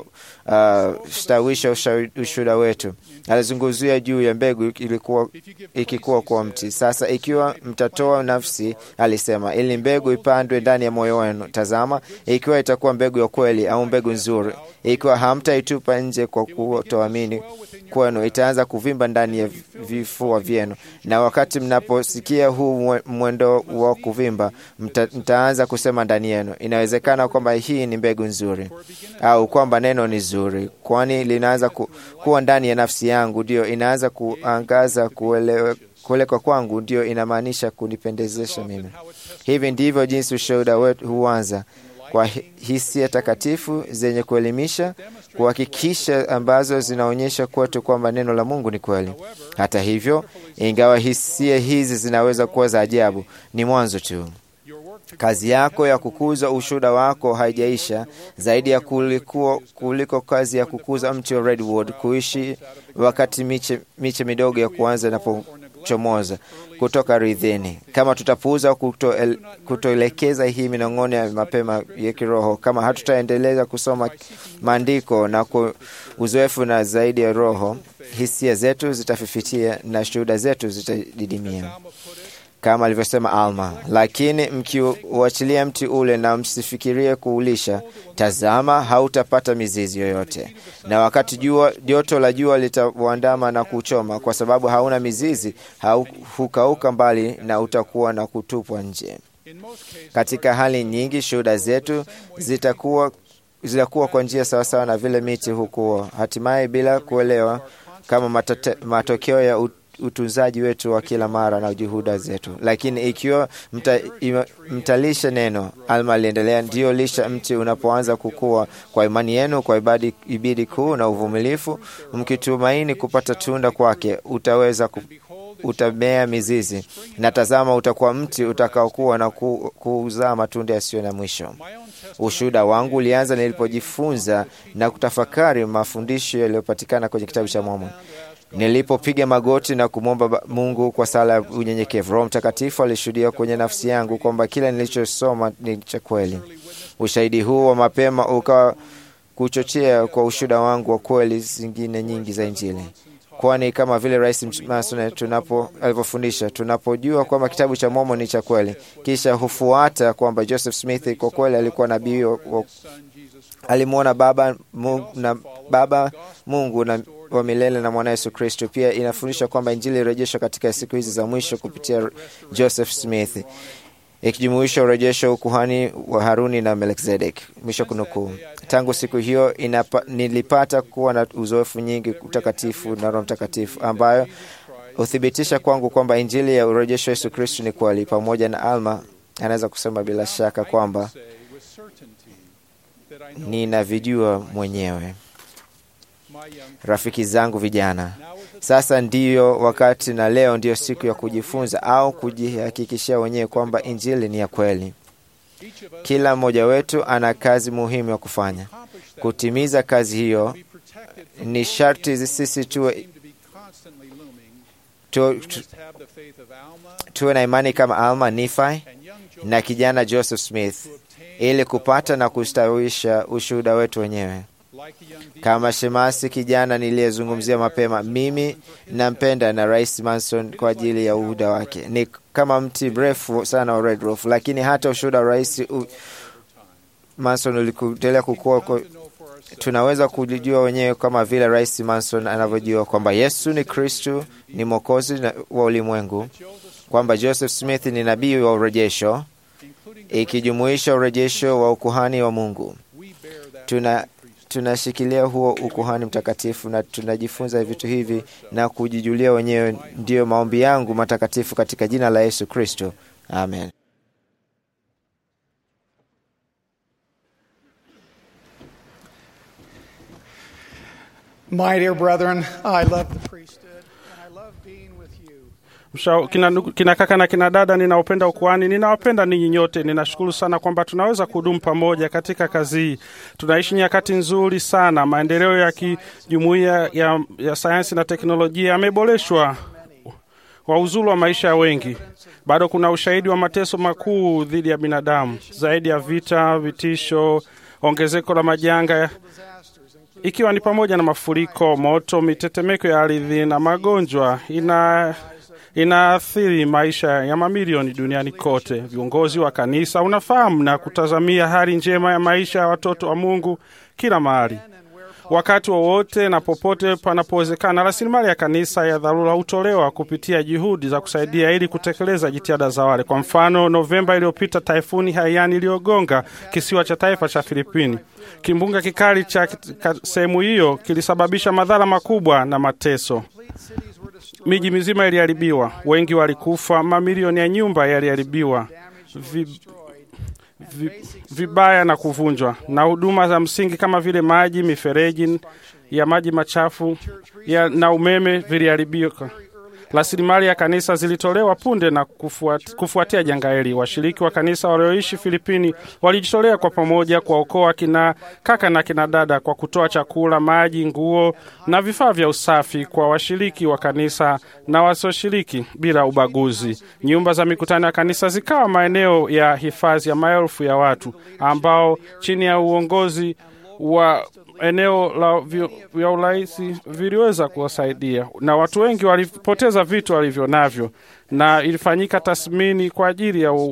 tunavyostawisha uh, ushuhuda wetu, alizungumzia juu ya mbegu ilikuwa ikikuwa kwa mti. Sasa ikiwa mtatoa nafsi, alisema, ili mbegu ipandwe ndani ya moyo wenu. Tazama, ikiwa itakuwa mbegu ya kweli au mbegu nzuri, ikiwa hamtaitupa nje kwa kutoamini kwenu, itaanza kuvimba ndani ya vifua vyenu, na wakati mnaposikia huu mwendo wa kuvimba, mta, mtaanza kusema ndani yenu, inawezekana kwamba hii ni mbegu nzuri, au kwamba neno ni zuri, kwani linaanza ku, kuwa ndani ya nafsi yangu, ndio inaanza kuangaza kuelewe kuelekwa kwangu ndio inamaanisha kunipendezesha mimi. Hivi ndivyo jinsi ushuhuda wetu huanza kwa hisia takatifu zenye kuelimisha, kuhakikisha, ambazo zinaonyesha kwetu kwamba neno la Mungu ni kweli. Hata hivyo, ingawa hisia hizi zinaweza kuwa za ajabu, ni mwanzo tu. Kazi yako ya kukuza ushuhuda wako haijaisha, zaidi ya kuliko, kuliko kazi ya kukuza mti wa redwood kuishi wakati miche, miche midogo ya kuanza inapochomoza kutoka ardhini. Kama tutapuuza kutoelekeza hii minong'ono ya mapema ya kiroho, kama hatutaendeleza kusoma maandiko na uzoefu na zaidi ya roho, hisia zetu zitafifitia na shuhuda zetu zitadidimia kama alivyosema Alma, lakini mkiuachilia mti ule na msifikirie kuulisha, tazama, hautapata mizizi yoyote, na wakati jua joto la jua litauandama na kuchoma, kwa sababu hauna mizizi, hukauka mbali na utakuwa na kutupwa nje. Katika hali nyingi, shuhuda zetu zitakuwa zitakuwa kwa njia sawasawa na vile miti hukua, hatimaye bila kuelewa kama matate, matokeo ya utunzaji wetu wa kila mara na juhuda zetu. Lakini ikiwa mta, ima, mtalisha neno, Alma aliendelea, ndiyo lisha mti unapoanza kukua kwa imani yenu, kwa ibadi, ibidi kuu na uvumilifu, mkitumaini kupata tunda kwake, utaweza ku, utamea mizizi, na tazama, utakuwa mti utakaokuwa na ku, kuzaa matunda yasiyo na mwisho. Ushuhuda wangu ulianza nilipojifunza na kutafakari mafundisho yaliyopatikana kwenye kitabu cha Mormoni. Nilipopiga magoti na kumwomba Mungu kwa sala ya unyenyekevu, Roho Mtakatifu alishuhudia kwenye nafsi yangu kwamba kila nilichosoma ni cha kweli. Ushahidi huu wa mapema ukawa kuchochea kwa ushuhuda wangu wa kweli zingine nyingi za Injili kwani kama vile Rais Mason tunapo alivyofundisha, tunapojua kwamba kitabu cha Mormoni ni cha kweli, kisha hufuata kwamba Joseph Smith kwa kweli alikuwa nabii alimwona baba Mungu, na baba Mungu na wa milele na mwana Yesu Kristo. Pia inafundisha kwamba Injili irejeshwa katika siku hizi za mwisho kupitia Joseph Smith ikijumuisha urejesho wa ukuhani wa Haruni na Melkizedek. Mwisho kunukuu. Tangu siku hiyo inapa, nilipata kuwa na uzoefu nyingi utakatifu na Roho Mtakatifu ambayo huthibitisha kwangu kwamba injili ya urejesho wa Yesu Kristo ni kweli. Pamoja na Alma anaweza kusema bila shaka kwamba ninavijua mwenyewe. Rafiki zangu vijana, sasa ndiyo wakati na leo ndiyo siku ya kujifunza au kujihakikishia wenyewe kwamba injili ni ya kweli. Kila mmoja wetu ana kazi muhimu ya kufanya. Kutimiza kazi hiyo ni sharti sisi tuwe, tu, tu, tuwe na imani kama Alma Nifi na kijana Joseph Smith ili kupata na kustawisha ushuhuda wetu wenyewe. Kama shemasi kijana niliyezungumzia mapema, mimi nampenda na Rais Manson kwa ajili ya uhuda wake. Ni kama mti mrefu sana wa Red Roof, lakini hata ushuhuda wa Rais Manson ulikuendelea kukua. Tunaweza kujijua wenyewe kama vile Rais Manson anavyojua kwamba Yesu ni Kristu, ni mwokozi wa ulimwengu, kwamba Joseph Smith ni nabii wa urejesho, ikijumuisha urejesho wa ukuhani wa Mungu. Tuna tunashikilia huo ukuhani mtakatifu na tunajifunza vitu hivi na kujijulia wenyewe. Ndiyo maombi yangu matakatifu katika jina la Yesu Kristo, amen. My dear brethren, I love the priesthood and I love being with you. Msha, kina, kina kaka na kina dada, ninaopenda ukuhani, ninawapenda ninyi nyote. Ninashukuru sana kwamba tunaweza kudumu pamoja katika kazi hii. Tunaishi nyakati nzuri sana. Maendeleo ya kijumuiya ya, ya sayansi na teknolojia yameboreshwa wa uzuri wa maisha ya wengi. Bado kuna ushahidi wa mateso makuu dhidi ya binadamu, zaidi ya vita, vitisho, ongezeko la majanga ikiwa ni pamoja na mafuriko, moto, mitetemeko ya ardhi na magonjwa ina inaathiri maisha ya mamilioni duniani kote. Viongozi wa kanisa unafahamu na kutazamia hali njema ya maisha ya watoto wa Mungu kila mahali, wakati wowote na popote panapowezekana. Rasilimali ya kanisa ya dharura hutolewa kupitia juhudi za kusaidia ili kutekeleza jitihada za wale. Kwa mfano, Novemba iliyopita taifuni Haiyan iliyogonga kisiwa cha taifa cha Filipini. Kimbunga kikali cha sehemu hiyo kilisababisha madhara makubwa na mateso. Miji mizima iliharibiwa, wengi walikufa, mamilioni ya nyumba yaliharibiwa vi, vi, vibaya na kuvunjwa, na huduma za msingi kama vile maji, mifereji ya maji machafu ya, na umeme viliharibika. Rasilimali ya kanisa zilitolewa punde na kufuat, kufuatia janga hili. Washiriki wa kanisa walioishi Filipini walijitolea kwa pamoja kuwaokoa kina kaka na kina dada kwa kutoa chakula, maji, nguo na vifaa vya usafi kwa washiriki wa kanisa na wasioshiriki bila ubaguzi. Nyumba za mikutano ya kanisa zikawa maeneo ya hifadhi ya maelfu ya watu ambao chini ya uongozi wa eneo la vya urahisi viliweza kuwasaidia, na watu wengi walipoteza vitu walivyo navyo, na ilifanyika tathmini kwa ajili ya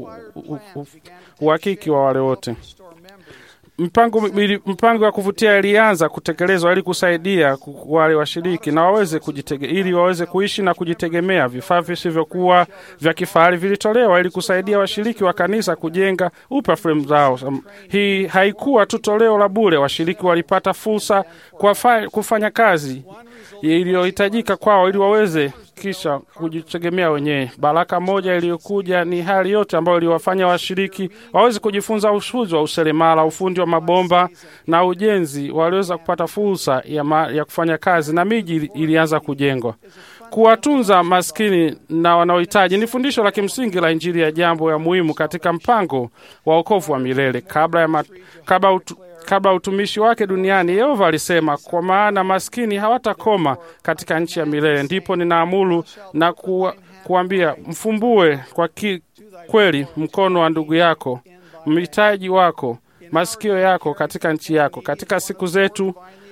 uhakiki wa wale wote. Mpango, mpango wa kuvutia ilianza kutekelezwa ili kusaidia wale washiriki na waweze kujitege, ili waweze kuishi na kujitegemea. Vifaa visivyokuwa vya kifahari vilitolewa ili kusaidia washiriki wa kanisa kujenga upya fremu zao. Hii haikuwa tu toleo la bure. Washiriki walipata fursa kwa kufanya kazi iliyohitajika kwao ili waweze kisha kujitegemea wenyewe. Baraka moja iliyokuja ni hali yote ambayo iliwafanya washiriki waweze kujifunza ufundi wa useremala, ufundi wa mabomba na ujenzi. Waliweza kupata fursa ya, ma, ya kufanya kazi na miji ili- ilianza kujengwa. Kuwatunza maskini na wanaohitaji ni fundisho la kimsingi la Injili ya jambo ya muhimu katika mpango wa wokovu wa milele. Kabla ya ma, kabla utu, kabla ya utumishi wake duniani, Yehova alisema, kwa maana maskini hawatakoma katika nchi ya milele. Ndipo ninaamuru na kuwa, kuambia mfumbue kwa ki, kweli mkono wa ndugu yako, mhitaji wako, masikio yako katika nchi yako. Katika siku zetu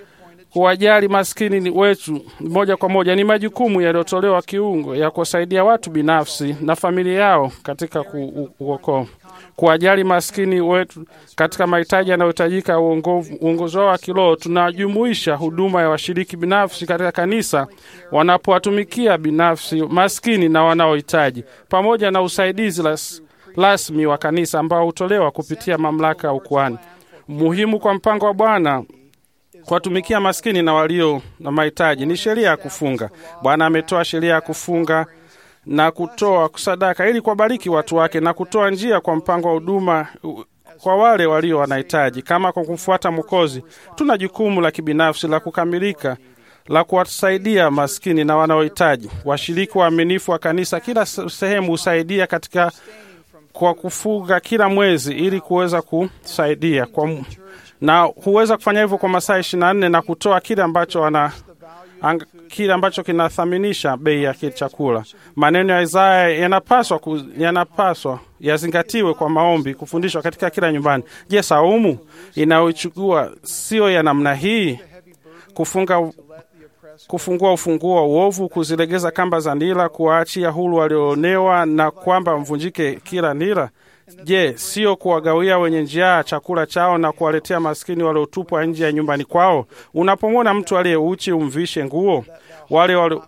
kuwajali maskini ni wetu moja kwa moja ni majukumu yaliyotolewa kiungo ya kuwasaidia watu binafsi na familia yao katika ku- uokoa. Kuwajali maskini wetu katika mahitaji yanayohitajika ya uongovu- uongozi wao wa kiroho, tunajumuisha huduma ya washiriki binafsi katika kanisa wanapowatumikia binafsi maskini na wanaohitaji, pamoja na usaidizi las- rasmi wa kanisa ambao hutolewa kupitia mamlaka ya ukuhani. Muhimu kwa mpango wa Bwana kuwatumikia maskini na walio na mahitaji ni sheria ya kufunga. Bwana ametoa sheria ya kufunga na kutoa sadaka ili kuwabariki watu wake na kutoa njia kwa mpango wa huduma u- kwa wale walio wanahitaji. Kama kwa kumfuata Mwokozi, tuna jukumu la kibinafsi la kukamilika la kuwasaidia maskini na wanaohitaji. Washiriki waaminifu wa kanisa kila se- sehemu husaidia katika kwa kufunga kila mwezi ili kuweza kusaidia kwa, mu- na huweza kufanya hivyo kwa masaa ishirini na nne na kutoa kile ambacho wana ang, kile ambacho kinathaminisha bei ya kile chakula. Maneno ya Isaya yanapaswa ku, yanapaswa yazingatiwe kwa maombi, kufundishwa katika kila nyumbani. Je, saumu inayochukua sio ya namna hii? Kufunga kufungua ufunguo wa uovu, kuzilegeza kamba za nira, kuwaachia huru walioonewa, na kwamba mvunjike kila nira. Je, sio kuwagawia wenye njaa chakula chao na kuwaletea maskini waliotupwa nje ya nyumbani kwao? Unapomwona mtu aliye uchi, umvishe nguo. Wale wali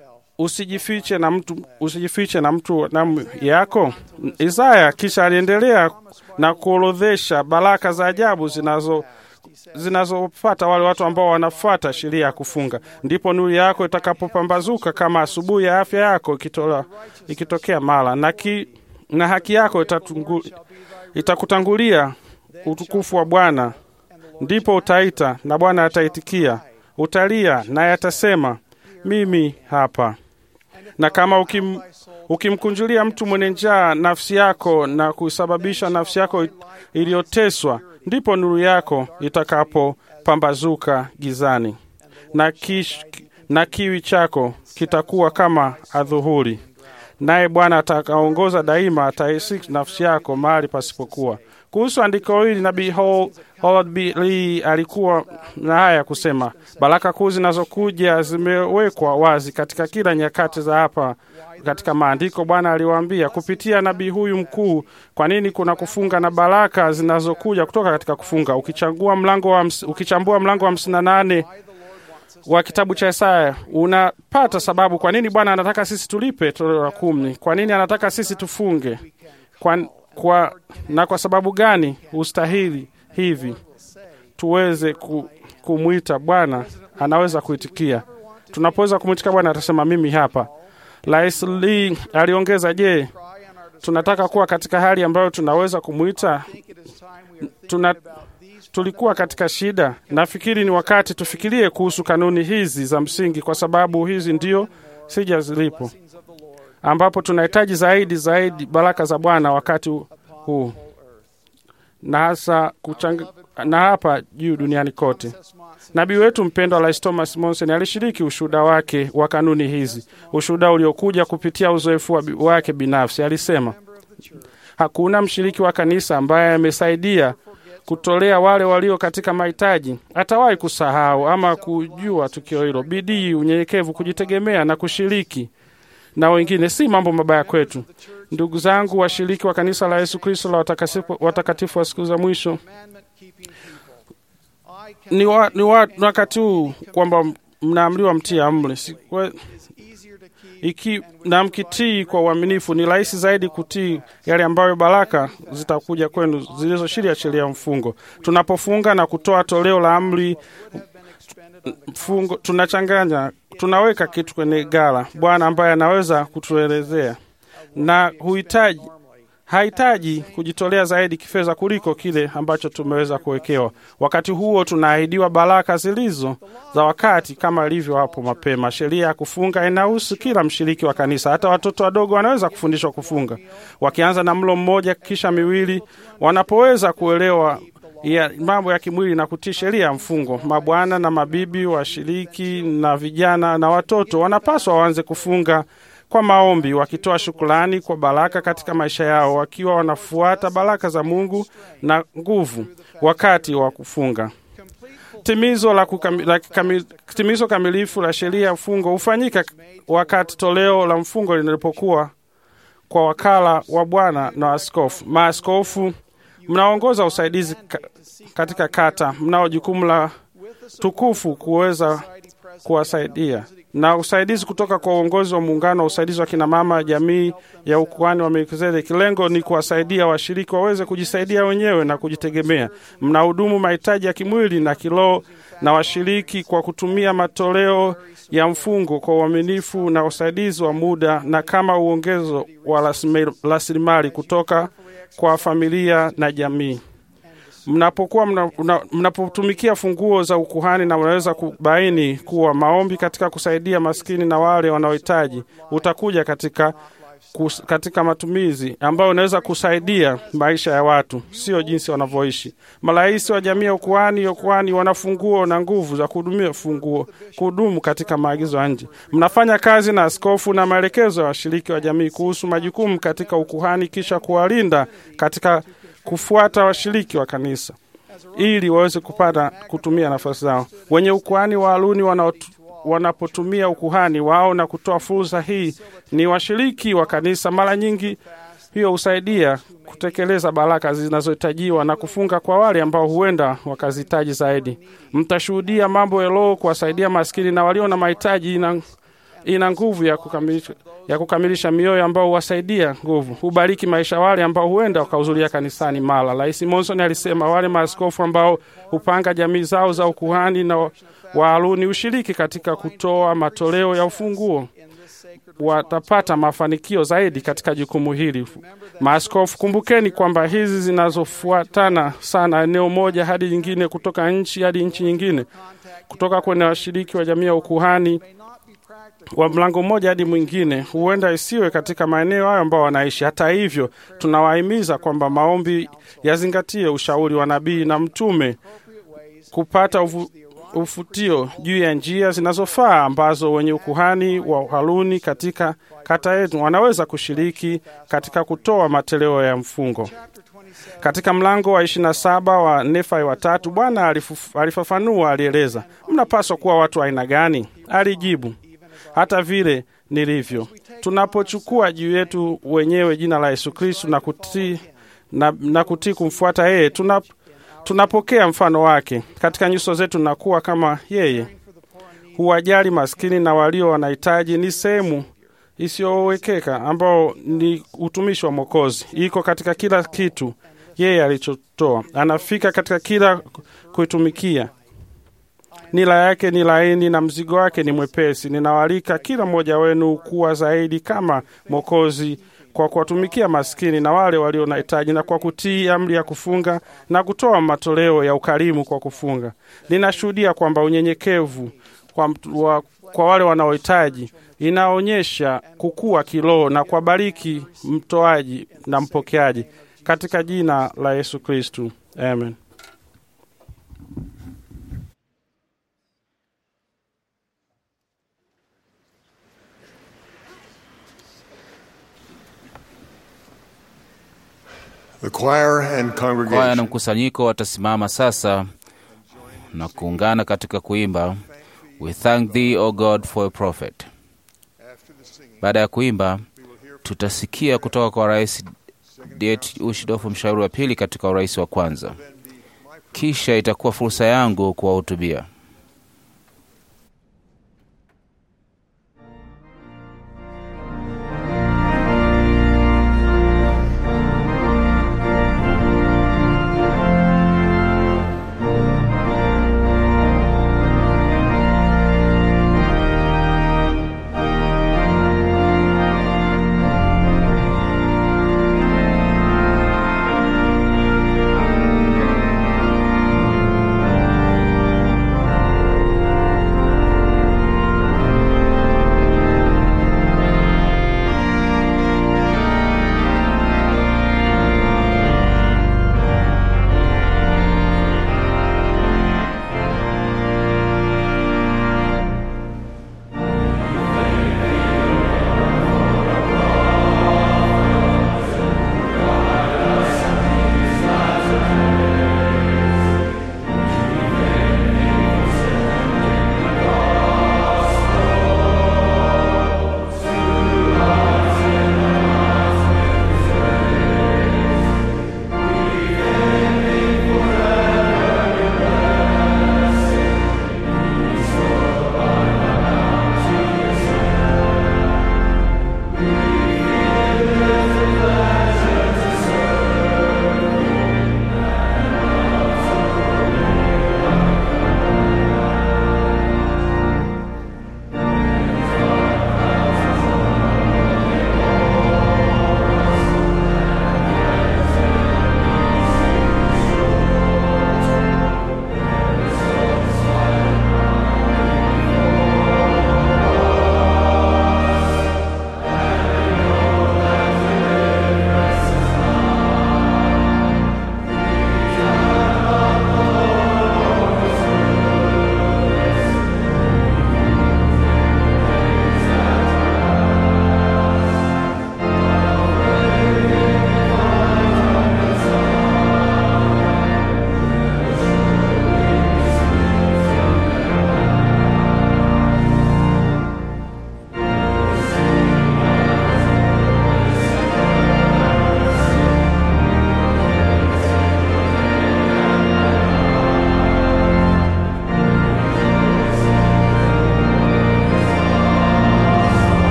usijifiche na mtu usijifiche na mtu damu yako. Isaya kisha aliendelea na kuorodhesha baraka za ajabu zinazo zinazopata wale watu ambao wanafuata sheria ya kufunga. Ndipo nuru yako itakapopambazuka kama asubuhi ya afya yako ikitola, ikitokea mara na, ki, na haki yako itatungu, itakutangulia utukufu wa Bwana. Ndipo utaita na Bwana ataitikia, utalia naye atasema mimi hapa. Na kama ukim, ukimkunjulia mtu mwenye njaa nafsi yako na kusababisha nafsi yako iliyoteswa, ndipo nuru yako itakapopambazuka gizani, na, kish, na kiwi chako kitakuwa kama adhuhuri. Naye Bwana atakaongoza daima, ataisiki nafsi yako mahali pasipokuwa. Kuhusu andiko hili nabii Howard B. Lee alikuwa na haya ya kusema: baraka kuu zinazokuja zimewekwa wazi katika kila nyakati za hapa katika maandiko. Bwana aliwaambia kupitia nabii huyu mkuu kwa nini kuna kufunga na baraka zinazokuja kutoka katika kufunga. Ukichagua mlango wa, ukichambua mlango wa hamsini na nane wa kitabu cha Isaya unapata sababu kwa nini Bwana anataka sisi tulipe toleo la kumi. Kwa nini anataka sisi tufunge kwa, kwa, na kwa sababu gani ustahili hivi tuweze ku, kumwita Bwana anaweza kuitikia. Tunapoweza kumwitika Bwana atasema mimi hapa. Rais Lee aliongeza, je, tunataka kuwa katika hali ambayo tunaweza kumwita tuna, tulikuwa katika shida. Nafikiri ni wakati tufikirie kuhusu kanuni hizi za msingi, kwa sababu hizi ndio sija zilipo, ambapo tunahitaji zaidi zaidi baraka za Bwana wakati huu na hasa kuchang... na hapa juu duniani kote. Nabii wetu mpendwa Rais Thomas Monson alishiriki ushuhuda wake wa kanuni hizi, ushuhuda uliokuja kupitia uzoefu wake binafsi. Alisema hakuna mshiriki wa kanisa ambaye amesaidia kutolea wale walio katika mahitaji atawahi kusahau ama kujua tukio hilo. Bidii, unyenyekevu, kujitegemea na kushiriki na wengine si mambo mabaya kwetu. Ndugu zangu, washiriki wa kanisa la Yesu Kristo la watakatifu wa siku za mwisho, ni, wa, ni, wa, ni wakati huu kwamba mnaamriwa mtii amri iki na mkitii kwa uaminifu, ni rahisi zaidi kutii yale ambayo baraka zitakuja kwenu zilizoshiria sheria ya mfungo. Tunapofunga na kutoa toleo la amri mfungo, tunachanganya, tunaweka kitu kwenye gala, Bwana ambaye anaweza kutuelezea na huhitaji hahitaji kujitolea zaidi kifedha kuliko kile ambacho tumeweza kuwekewa. Wakati huo tunaahidiwa baraka zilizo za wakati kama ilivyo hapo mapema. Sheria ya kufunga inahusu kila mshiriki wa kanisa, hata watoto wadogo wanaweza kufundishwa kufunga, wakianza na mlo mmoja kisha miwili, wanapoweza kuelewa ya mambo ya kimwili na kutii sheria ya mfungo. Mabwana na mabibi, washiriki na vijana na watoto wanapaswa waanze kufunga kwa maombi, wakitoa shukrani kwa baraka katika maisha yao, wakiwa wanafuata baraka za Mungu na nguvu wakati wa kufunga. Timizo la kukami, la kikami, timizo kamilifu la sheria ya mfungo hufanyika wakati toleo la mfungo linapokuwa kwa wakala wa Bwana na askofu. Maaskofu mnaongoza usaidizi ka, katika kata, mnao jukumu la tukufu kuweza kuwasaidia na usaidizi kutoka kwa uongozi wa muungano wa usaidizi wa kinamama jamii ya ukuhani wa Melkizedeki. Lengo ni kuwasaidia washiriki waweze kujisaidia wenyewe na kujitegemea. Mnahudumu mahitaji ya kimwili na kiroho na washiriki kwa kutumia matoleo ya mfungo kwa uaminifu na usaidizi wa muda na kama uongezo wa rasilimali kutoka kwa familia na jamii mnapokuwa mna, mna, mnapotumikia funguo za ukuhani na unaweza kubaini kuwa maombi katika kusaidia maskini na wale wanaohitaji utakuja katika, kus, katika matumizi ambayo unaweza kusaidia maisha ya watu, sio jinsi wanavyoishi. Marais wa jamii ya ukuhani ya ukuhani wana funguo na nguvu za kuhudumia funguo kuhudumu katika maagizo ya nje. Mnafanya kazi na askofu na maelekezo ya washiriki wa jamii kuhusu majukumu katika ukuhani, kisha kuwalinda katika kufuata washiriki wa kanisa ili waweze kupata kutumia nafasi zao. Wenye ukuhani wa Haruni wanapotumia ukuhani wao na kutoa fursa hii, ni washiriki wa kanisa. Mara nyingi hiyo husaidia kutekeleza baraka zinazohitajiwa na kufunga kwa wale ambao huenda wakazihitaji zaidi. Mtashuhudia mambo ya Roho kuwasaidia maskini na walio na mahitaji ina, ina nguvu ya kukamilisha ya kukamilisha mioyo ambao huwasaidia nguvu, hubariki maisha wale ambao huenda wakahudhuria kanisani mara. Rais Monson alisema wale maaskofu ambao hupanga jamii zao za ukuhani na wa Haruni ushiriki katika kutoa matoleo ya ufunguo watapata mafanikio zaidi katika jukumu hili. Maaskofu, kumbukeni kwamba hizi zinazofuatana sana eneo moja hadi nyingine, kutoka nchi hadi nchi nyingine, kutoka kwenye washiriki wa jamii ya ukuhani wa mlango mmoja hadi mwingine, huenda isiwe katika maeneo hayo ambao wanaishi. Hata hivyo, tunawahimiza kwamba maombi yazingatie ushauri wa nabii na mtume kupata uvu, ufutio juu ya njia zinazofaa ambazo wenye ukuhani wa Haruni katika kata yetu wanaweza kushiriki katika kutoa matoleo ya mfungo. Katika mlango wa ishirini na saba wa Nefai watatu, Bwana alifafanua, alieleza, mnapaswa kuwa watu aina gani? Alijibu, hata vile nilivyo. Tunapochukua juu yetu wenyewe jina la Yesu Kristu na kutii na, na kutii kumfuata yeye, tuna, tunapokea mfano wake katika nyuso zetu na kuwa kama yeye. Huwajali maskini na walio wanahitaji ni sehemu isiyowekeka ambao ni utumishi wa Mwokozi. Iko katika kila kitu yeye alichotoa, anafika katika kila kuitumikia nila yake ni laini na mzigo wake ni mwepesi. Ninawaalika kila mmoja wenu kuwa zaidi kama Mwokozi kwa kuwatumikia maskini na wale walio na hitaji na kwa kutii amri ya kufunga na kutoa matoleo ya ukarimu kwa kufunga. Ninashuhudia kwamba unyenyekevu kwa, wa, kwa wale wanaohitaji inaonyesha kukua kiroho na kuwabariki mtoaji na mpokeaji katika jina la Yesu Kristu, amen. The choir and Kwaya na congregation mkusanyiko watasimama sasa na kuungana katika kuimba We thank thee O God for a prophet. Baada ya kuimba, tutasikia kutoka kwa Rais Det Ushdof, mshauri wa pili katika urais wa kwanza. Kisha itakuwa fursa yangu kuwahutubia.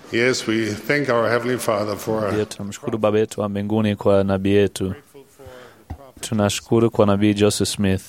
Yes, we thank our Heavenly Father for Pia tunamshukuru Baba yetu wa mbinguni kwa nabii yetu. Tunashukuru kwa nabii Joseph Smith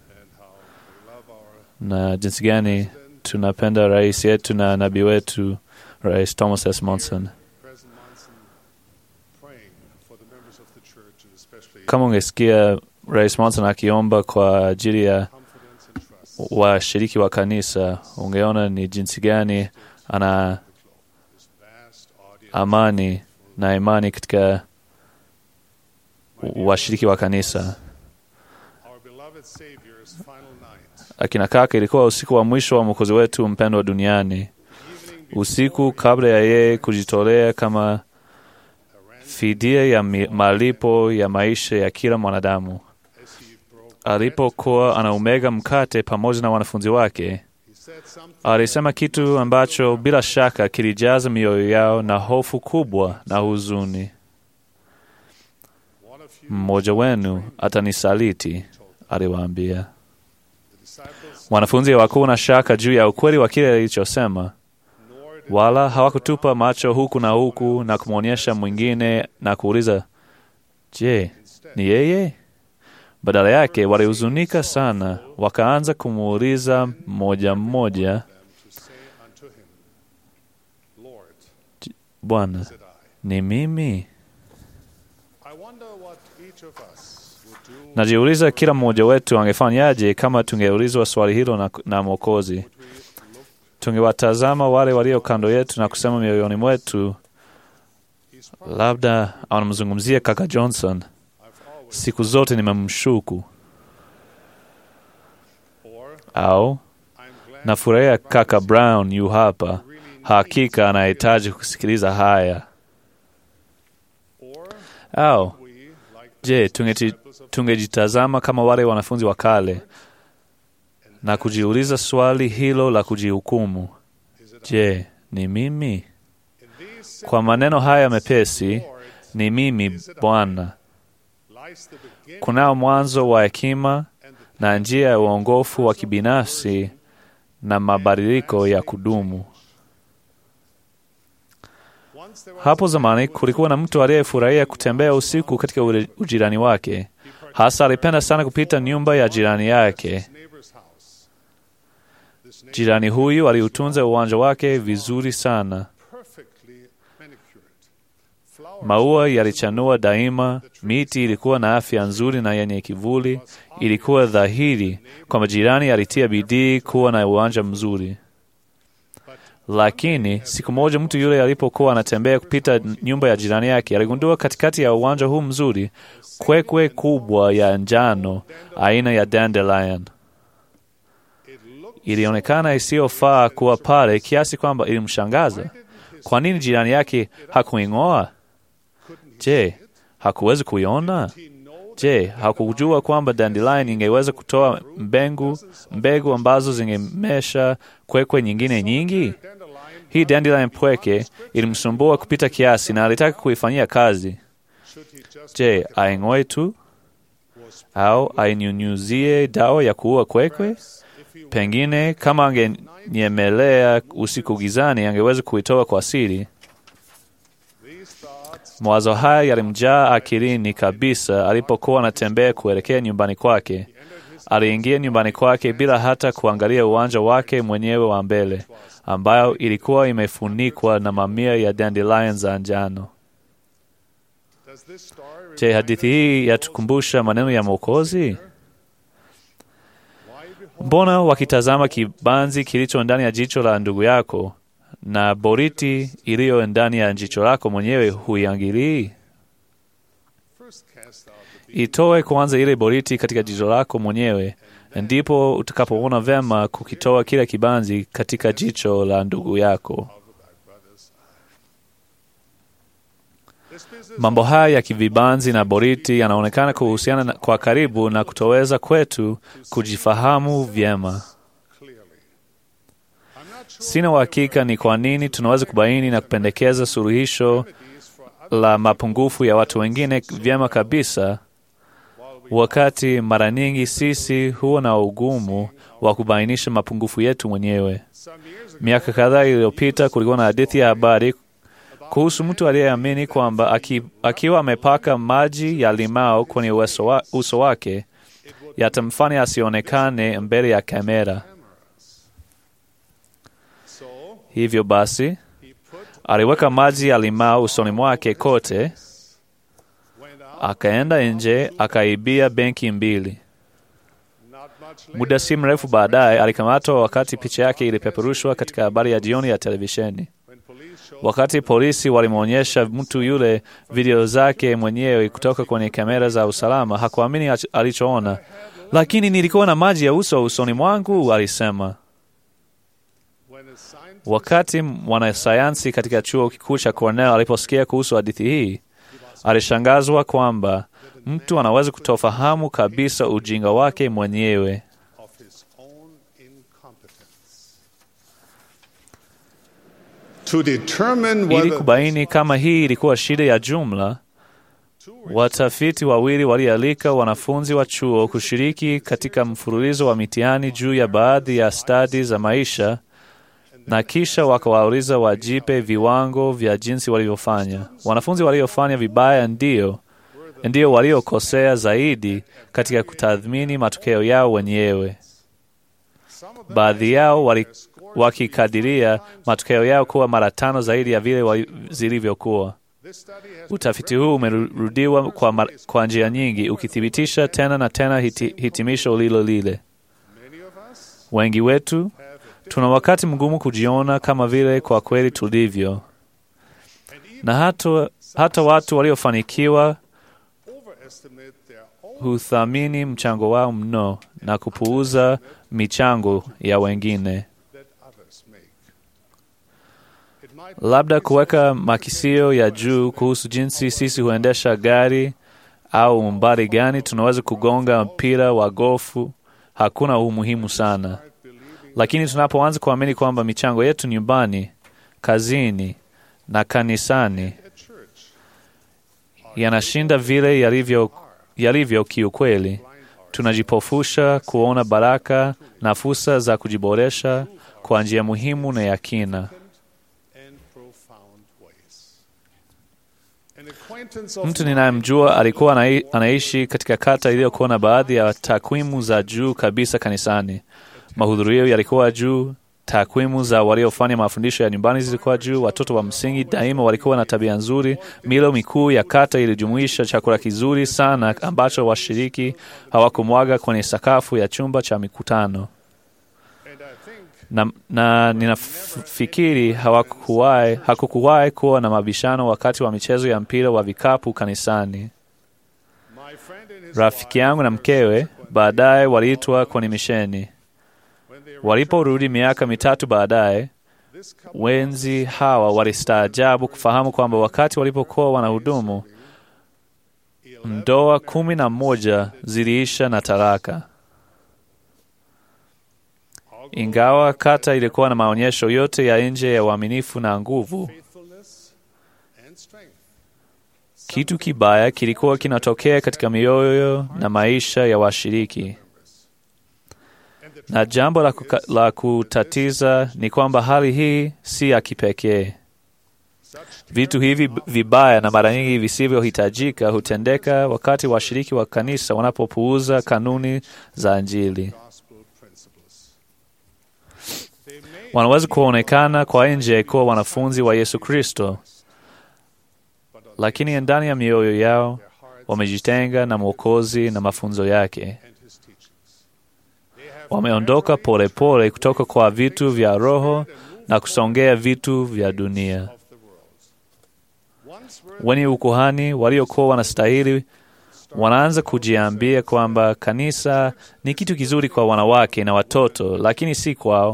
na jinsi gani tunapenda rais yetu na nabii wetu Rais Thomas S. Monson. President Monson praying for the members of the church and especially Kama ungesikia Rais Monson akiomba kwa ajili ya confidence and trust. washiriki wa kanisa, ungeona ni jinsi gani ana This vast audience amani na imani katika washiriki wa kanisa. our beloved Savior's final night. Akina kaka, ilikuwa usiku wa mwisho wa mwokozi wetu mpendwa duniani, usiku kabla ya yeye kujitolea kama fidia ya mi- malipo ya maisha ya kila mwanadamu. Alipokuwa anaumega mkate pamoja na wanafunzi wake, He said something alisema kitu ambacho bila shaka kilijaza mioyo yao na hofu kubwa na huzuni. one of you Mmoja wenu atanisaliti, aliwaambia. disciples Wanafunzi hawakuwa na shaka juu ya ukweli wa kile alichosema, nor did wala hawakutupa macho huku na huku na kumwonyesha mwingine na kuuliza, je, ni yeye? Badala yake walihuzunika sana, wakaanza kumuuliza mmoja mmoja, them to say unto him, Lord, Bwana, is it I? ni mimi? I wonder what each of us would do Najiuliza kila mmoja wetu angefanyaje kama tungeulizwa swali hilo na, na Mwokozi. Tungewatazama wale walio kando yetu na kusema mioyoni mwetu, labda anamzungumzia kaka Johnson. Siku zote nimemshuku, or au I'm glad nafurahia kaka Brown yu hapa, hakika anahitaji kusikiliza haya. or Au we like je, tungeti- tungejitazama kama wale wanafunzi wa kale na kujiuliza swali hilo la kujihukumu, je, ni mimi? in these Kwa maneno haya mepesi, ni mimi Bwana. lies the beginning Kunao mwanzo wa hekima and the na njia ya uongofu wa kibinafsi na mabadiliko ya kudumu. once there was Hapo zamani kulikuwa na mtu aliyefurahia kutembea usiku katika ure- ujirani wake. Hasa alipenda sana kupita nyumba ya jirani yake. his neighbor's house. This neighbor Jirani huyu aliutunza uwanja wake vizuri sana. perfectly manicured. Flowers Maua yalichanua daima, miti ilikuwa na afya nzuri na yenye kivuli. Ilikuwa dhahiri kwamba jirani alitia bidii kuwa na uwanja mzuri. Lakini siku moja mtu yule alipokuwa anatembea kupita nyumba ya jirani yake, aligundua katikati ya uwanja huu mzuri kwekwe kubwa ya njano aina ya dandelion. Ilionekana isiyofaa kuwa pale kiasi kwamba ilimshangaza. Kwa nini jirani yake hakuing'oa? Je, hakuwezi kuiona? Je, hakujua kwamba dandelion ingeweza kutoa mbengu mbegu ambazo zingemesha kwekwe nyingine nyingi? Hii dandelion pweke ilimsumbua kupita kiasi na alitaka kuifanyia kazi. Je, aing'oe tu au ainyunyuzie dawa ya kuua kwekwe? Pengine kama angenyemelea usiku gizani, angeweza kuitoa kwa siri. Mawazo haya yalimjaa akilini kabisa alipokuwa anatembea kuelekea nyumbani kwake. Aliingia nyumbani kwake bila hata kuangalia uwanja wake mwenyewe wa mbele, ambayo ilikuwa imefunikwa na mamia ya dandelion za njano. Does this story Je, hadithi hii yatukumbusha maneno ya Mwokozi? Mbona wakitazama kibanzi kilicho ndani ya jicho la ndugu yako na boriti iliyo ndani ya jicho lako mwenyewe huiangilii? first cast out the Itoe kwanza ile boriti katika jicho lako mwenyewe, ndipo utakapoona vema kukitoa kile kibanzi katika jicho la ndugu yako. Mambo haya ya kivibanzi na boriti yanaonekana kuhusiana na- kwa karibu na kutoweza kwetu kujifahamu vyema. Sina uhakika ni kwa nini tunaweza kubaini na kupendekeza suluhisho la mapungufu ya watu wengine vyema kabisa, wakati mara nyingi sisi huwa na ugumu wa kubainisha mapungufu yetu mwenyewe. Miaka kadhaa iliyopita kulikuwa na hadithi ya habari kuhusu mtu aliyeamini kwamba aki, akiwa amepaka maji ya limao kwenye uso, wa, uso wake yatamfanya asionekane mbele ya kamera. Hivyo basi aliweka maji ya limao usoni mwake kote, akaenda nje akaibia benki mbili. Muda si mrefu baadaye alikamatwa wakati picha yake ilipeperushwa katika habari ya jioni ya televisheni. Wakati polisi walimwonyesha mtu yule video zake mwenyewe kutoka kwenye kamera za usalama, hakuamini alichoona. Lakini nilikuwa na maji ya uso usoni mwangu, alisema. Wakati mwanasayansi katika chuo kikuu cha Cornell aliposikia kuhusu hadithi hii, alishangazwa kwamba mtu anaweza kutofahamu kabisa ujinga wake mwenyewe. Ili kubaini kama hii ilikuwa shida ya jumla, watafiti wawili walialika wanafunzi wa chuo kushiriki katika mfululizo wa mitihani juu ya baadhi ya stadi za maisha na kisha wakawauliza wajipe viwango vya jinsi walivyofanya. Wanafunzi waliofanya vibaya ndio ndio waliokosea zaidi katika kutathmini matokeo yao wenyewe. Baadhi yao wali, wakikadiria matokeo yao kuwa mara tano zaidi ya vile zilivyokuwa. Utafiti huu umerudiwa kwa, kwa njia nyingi ukithibitisha tena na tena hiti, hitimisho lilo lile. Wengi wetu tuna wakati mgumu kujiona kama vile kwa kweli tulivyo, na hata, hata watu waliofanikiwa huthamini mchango wao mno na kupuuza michango ya wengine. Labda kuweka makisio ya juu kuhusu jinsi sisi huendesha gari au umbali gani tunaweza kugonga mpira wa gofu hakuna umuhimu sana, lakini tunapoanza kuamini kwamba michango yetu nyumbani, kazini na kanisani yanashinda vile yalivyo, yalivyo kiukweli, tunajipofusha kuona baraka na fursa za kujiboresha kwa njia muhimu na ya kina. Mtu ninayemjua alikuwa anaishi katika kata iliyokuwa na baadhi ya takwimu za juu kabisa kanisani. Mahudhurio yalikuwa juu, takwimu za waliofanya mafundisho ya nyumbani zilikuwa juu, watoto wa msingi daima walikuwa na tabia nzuri. Milo mikuu ya kata ilijumuisha chakula kizuri sana ambacho washiriki hawakumwaga kwenye sakafu ya chumba cha mikutano na, na ninafikiri hawakuwahi hakukuwahi kuwa na mabishano wakati wa michezo ya mpira wa vikapu kanisani. Rafiki yangu na mkewe baadaye waliitwa kwenye misheni. Waliporudi miaka mitatu baadaye, wenzi hawa walistaajabu kufahamu kwamba wakati walipokuwa wanahudumu, ndoa kumi na moja ziliisha na talaka. Ingawa kata ilikuwa na maonyesho yote ya nje ya uaminifu na nguvu, kitu kibaya kilikuwa kinatokea katika mioyo na maisha ya washiriki, na jambo la, kuka, la kutatiza ni kwamba hali hii si ya kipekee. Vitu hivi vibaya na mara nyingi visivyohitajika hutendeka wakati washiriki wa kanisa wanapopuuza kanuni za Injili. Wanaweza kuonekana kwa nje kuwa wanafunzi wa Yesu Kristo, lakini ndani ya mioyo yao wamejitenga na Mwokozi na mafunzo yake. Wameondoka polepole kutoka kwa vitu vya roho na kusongea vitu vya dunia. Wenye ukuhani waliokuwa wanastahili wanaanza kujiambia kwamba kanisa ni kitu kizuri kwa wanawake na watoto, lakini si kwao.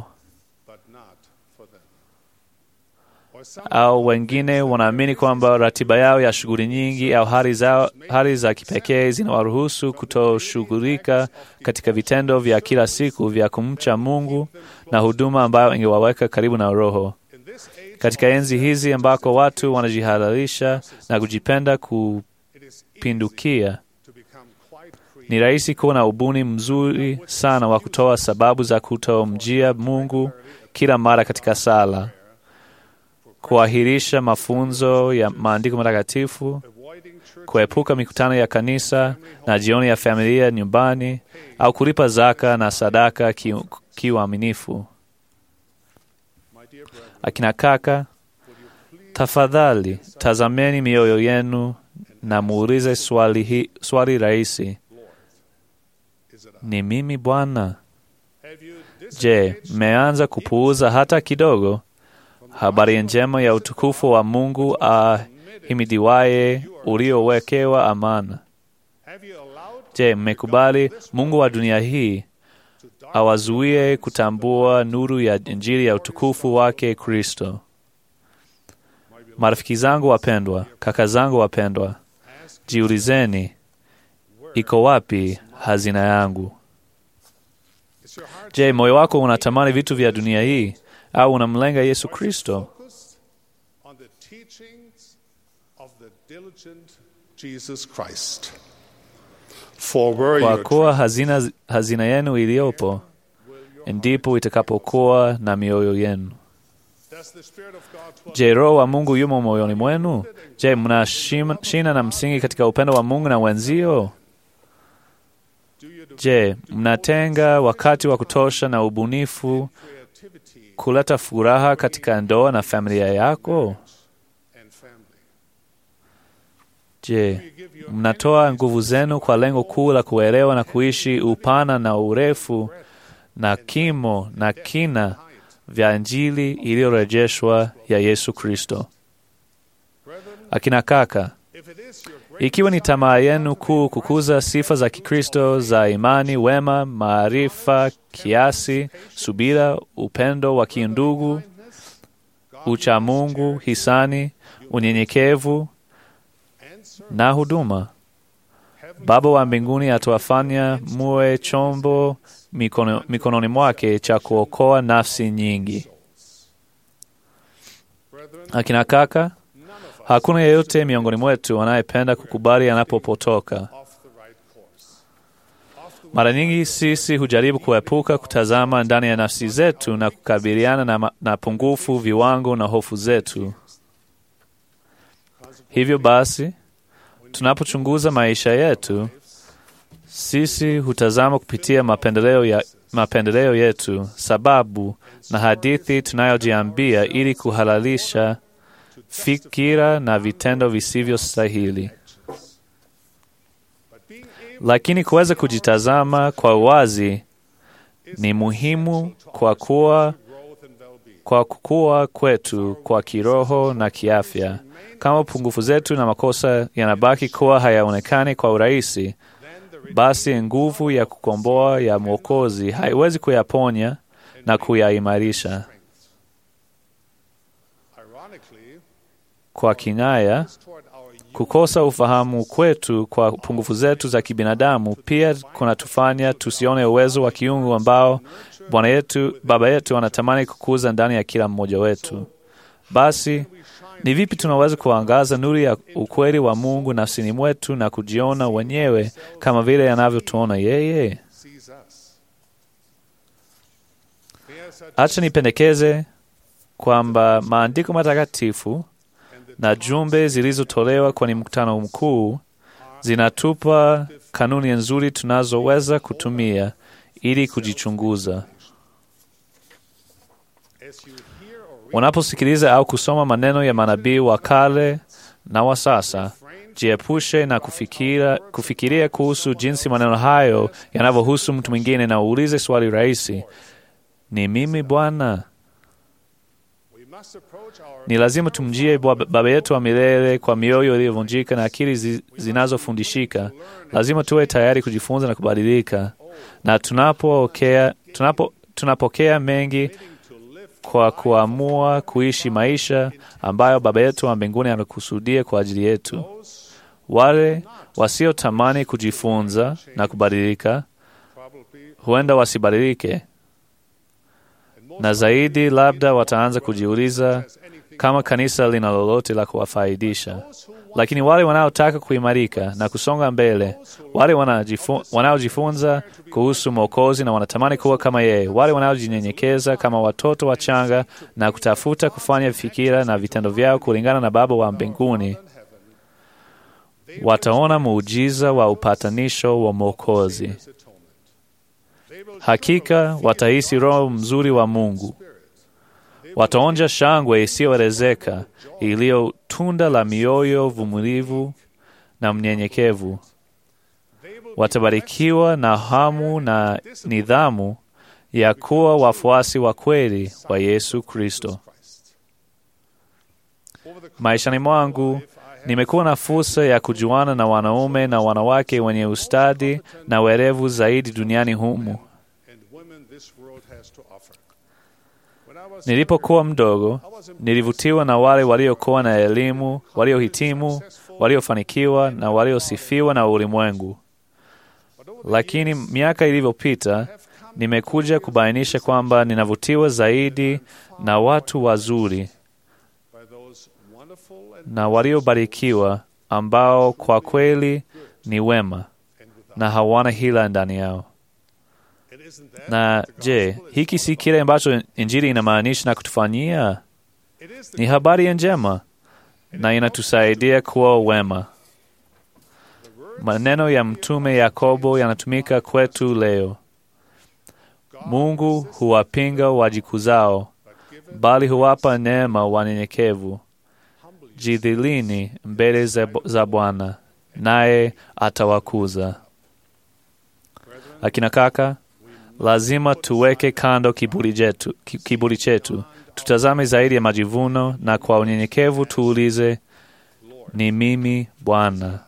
Au wengine wanaamini kwamba ratiba yao ya shughuli nyingi au hali zao, hali za kipekee zinawaruhusu kutoshughulika katika vitendo vya kila siku vya kumcha Mungu na huduma ambayo ingewaweka karibu na Roho. Katika enzi hizi ambako watu wanajihalalisha na kujipenda kupindukia, ni rahisi kuwa na ubuni mzuri sana wa kutoa sababu za kutomjia Mungu kila mara katika sala kuahirisha mafunzo ya maandiko matakatifu, kuepuka mikutano ya kanisa na jioni ya familia nyumbani, au kulipa zaka na sadaka kiuaminifu. Akina kaka, tafadhali tazameni mioyo yenu na muulize swali, hi, swali rahisi: ni mimi Bwana? Je, mmeanza kupuuza hata kidogo habari njema ya utukufu wa Mungu ahimidiwaye uliowekewa amana? Je, mmekubali Mungu wa dunia hii awazuie kutambua nuru ya Injili ya utukufu wake Kristo? Marafiki zangu wapendwa, kaka zangu wapendwa, jiulizeni, iko wapi hazina yangu? Je, moyo wako unatamani vitu vya dunia hii au unamlenga Yesu Kristo? Kwa kuwa hazina, hazina yenu iliyopo ndipo itakapokuwa na mioyo yenu. Je, Roho wa Mungu yumo moyoni mwenu? Je, mna shina na msingi katika upendo wa Mungu na wenzio? Je, mnatenga wakati wa kutosha na ubunifu kuleta furaha katika ndoa na familia yako? Je, mnatoa nguvu zenu kwa lengo kuu la kuelewa na kuishi upana na urefu na kimo na kina vya Injili iliyorejeshwa ya Yesu Kristo? Akina kaka, ikiwa ni tamaa yenu kuu kukuza sifa za Kikristo za imani, wema, maarifa, kiasi, subira, upendo wa kiundugu, uchamungu, hisani, unyenyekevu na huduma, Baba wa mbinguni atawafanya muwe chombo mikono, mikononi mwake cha kuokoa nafsi nyingi. Akina kaka, hakuna yeyote miongoni mwetu anayependa kukubali anapopotoka. Mara nyingi sisi hujaribu kuepuka kutazama ndani ya nafsi zetu na kukabiliana na, na pungufu, viwango na hofu zetu. Hivyo basi, tunapochunguza maisha yetu, sisi hutazama kupitia mapendeleo, ya, mapendeleo yetu, sababu na hadithi tunayojiambia ili kuhalalisha fikira na vitendo visivyo stahili. Lakini kuweza kujitazama kwa uwazi ni muhimu kwa kuwa kwa kukua kwetu kwa kiroho na kiafya. Kama pungufu zetu na makosa yanabaki kuwa hayaonekani kwa urahisi, basi nguvu ya kukomboa ya Mwokozi haiwezi kuyaponya na kuyaimarisha. Kwa kinaya, kukosa ufahamu kwetu kwa pungufu zetu za kibinadamu pia kunatufanya tusione uwezo wa kiungu ambao Bwana yetu, Baba yetu anatamani kukuza ndani ya kila mmoja wetu. Basi ni vipi tunaweza kuangaza nuru ya ukweli wa Mungu nafsini mwetu na kujiona wenyewe kama vile anavyotuona yeye? Acha nipendekeze kwamba maandiko matakatifu na jumbe zilizotolewa kwenye mkutano mkuu zinatupa kanuni nzuri tunazoweza kutumia ili kujichunguza. Unaposikiliza au kusoma maneno ya manabii wa kale na wa sasa, jiepushe na kufikira, kufikiria kuhusu jinsi maneno hayo yanavyohusu mtu mwingine, na uulize swali rahisi: ni mimi Bwana? Ni lazima tumjie Baba yetu wa milele kwa mioyo iliyovunjika na akili zi, zinazofundishika. Lazima tuwe tayari kujifunza na kubadilika, na tunapokea, tunapo, tunapokea mengi kwa kuamua kuishi maisha ambayo Baba yetu wa mbinguni amekusudia kwa ajili yetu. Wale wasiotamani kujifunza na kubadilika huenda wasibadilike, na zaidi, labda wataanza kujiuliza kama kanisa lina lolote la kuwafaidisha. Lakini wale wanaotaka kuimarika na kusonga mbele, wale wanajifu- wanaojifunza kuhusu Mwokozi na wanatamani kuwa kama yeye, wale wanaojinyenyekeza kama watoto wachanga na kutafuta kufanya fikira na vitendo vyao kulingana na Baba wa mbinguni, wataona muujiza wa upatanisho wa Mwokozi. Hakika watahisi Roho mzuri wa Mungu, wataonja shangwe isiyoelezeka iliyo tunda la mioyo vumilivu na mnyenyekevu. Watabarikiwa na hamu na nidhamu ya kuwa wafuasi wa kweli wa Yesu Kristo. Maishani mwangu nimekuwa na fursa ya kujuana na wanaume na wanawake wenye ustadi na werevu zaidi duniani humu. Nilipokuwa mdogo, nilivutiwa na wale waliokuwa na elimu, waliohitimu, waliofanikiwa na waliosifiwa na ulimwengu. Lakini miaka ilivyopita, nimekuja kubainisha kwamba ninavutiwa zaidi na watu wazuri na waliobarikiwa ambao kwa kweli ni wema na hawana hila ndani yao. Na je, hiki si kile ambacho Injili inamaanisha na kutufanyia? Ni habari njema na inatusaidia kuwa wema. Maneno ya Mtume Yakobo yanatumika kwetu leo. Mungu huwapinga wajikuzao, bali huwapa neema wanyenyekevu. Jidhilini mbele za, za Bwana, naye atawakuza. Akina kaka, lazima tuweke kando kiburi chetu, ki- kiburi chetu, tutazame zaidi ya majivuno, na kwa unyenyekevu tuulize, ni mimi Bwana?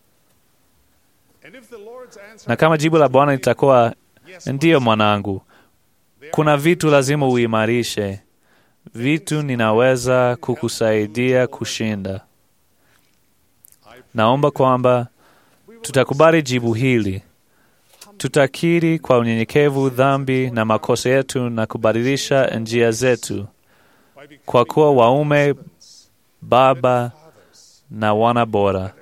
Na kama jibu la Bwana litakuwa ndiyo, mwanangu, kuna vitu lazima uimarishe, vitu ninaweza kukusaidia kushinda. Naomba kwamba tutakubali jibu hili tutakiri kwa unyenyekevu dhambi na makosa yetu na kubadilisha njia zetu kwa kuwa waume, baba na wana bora.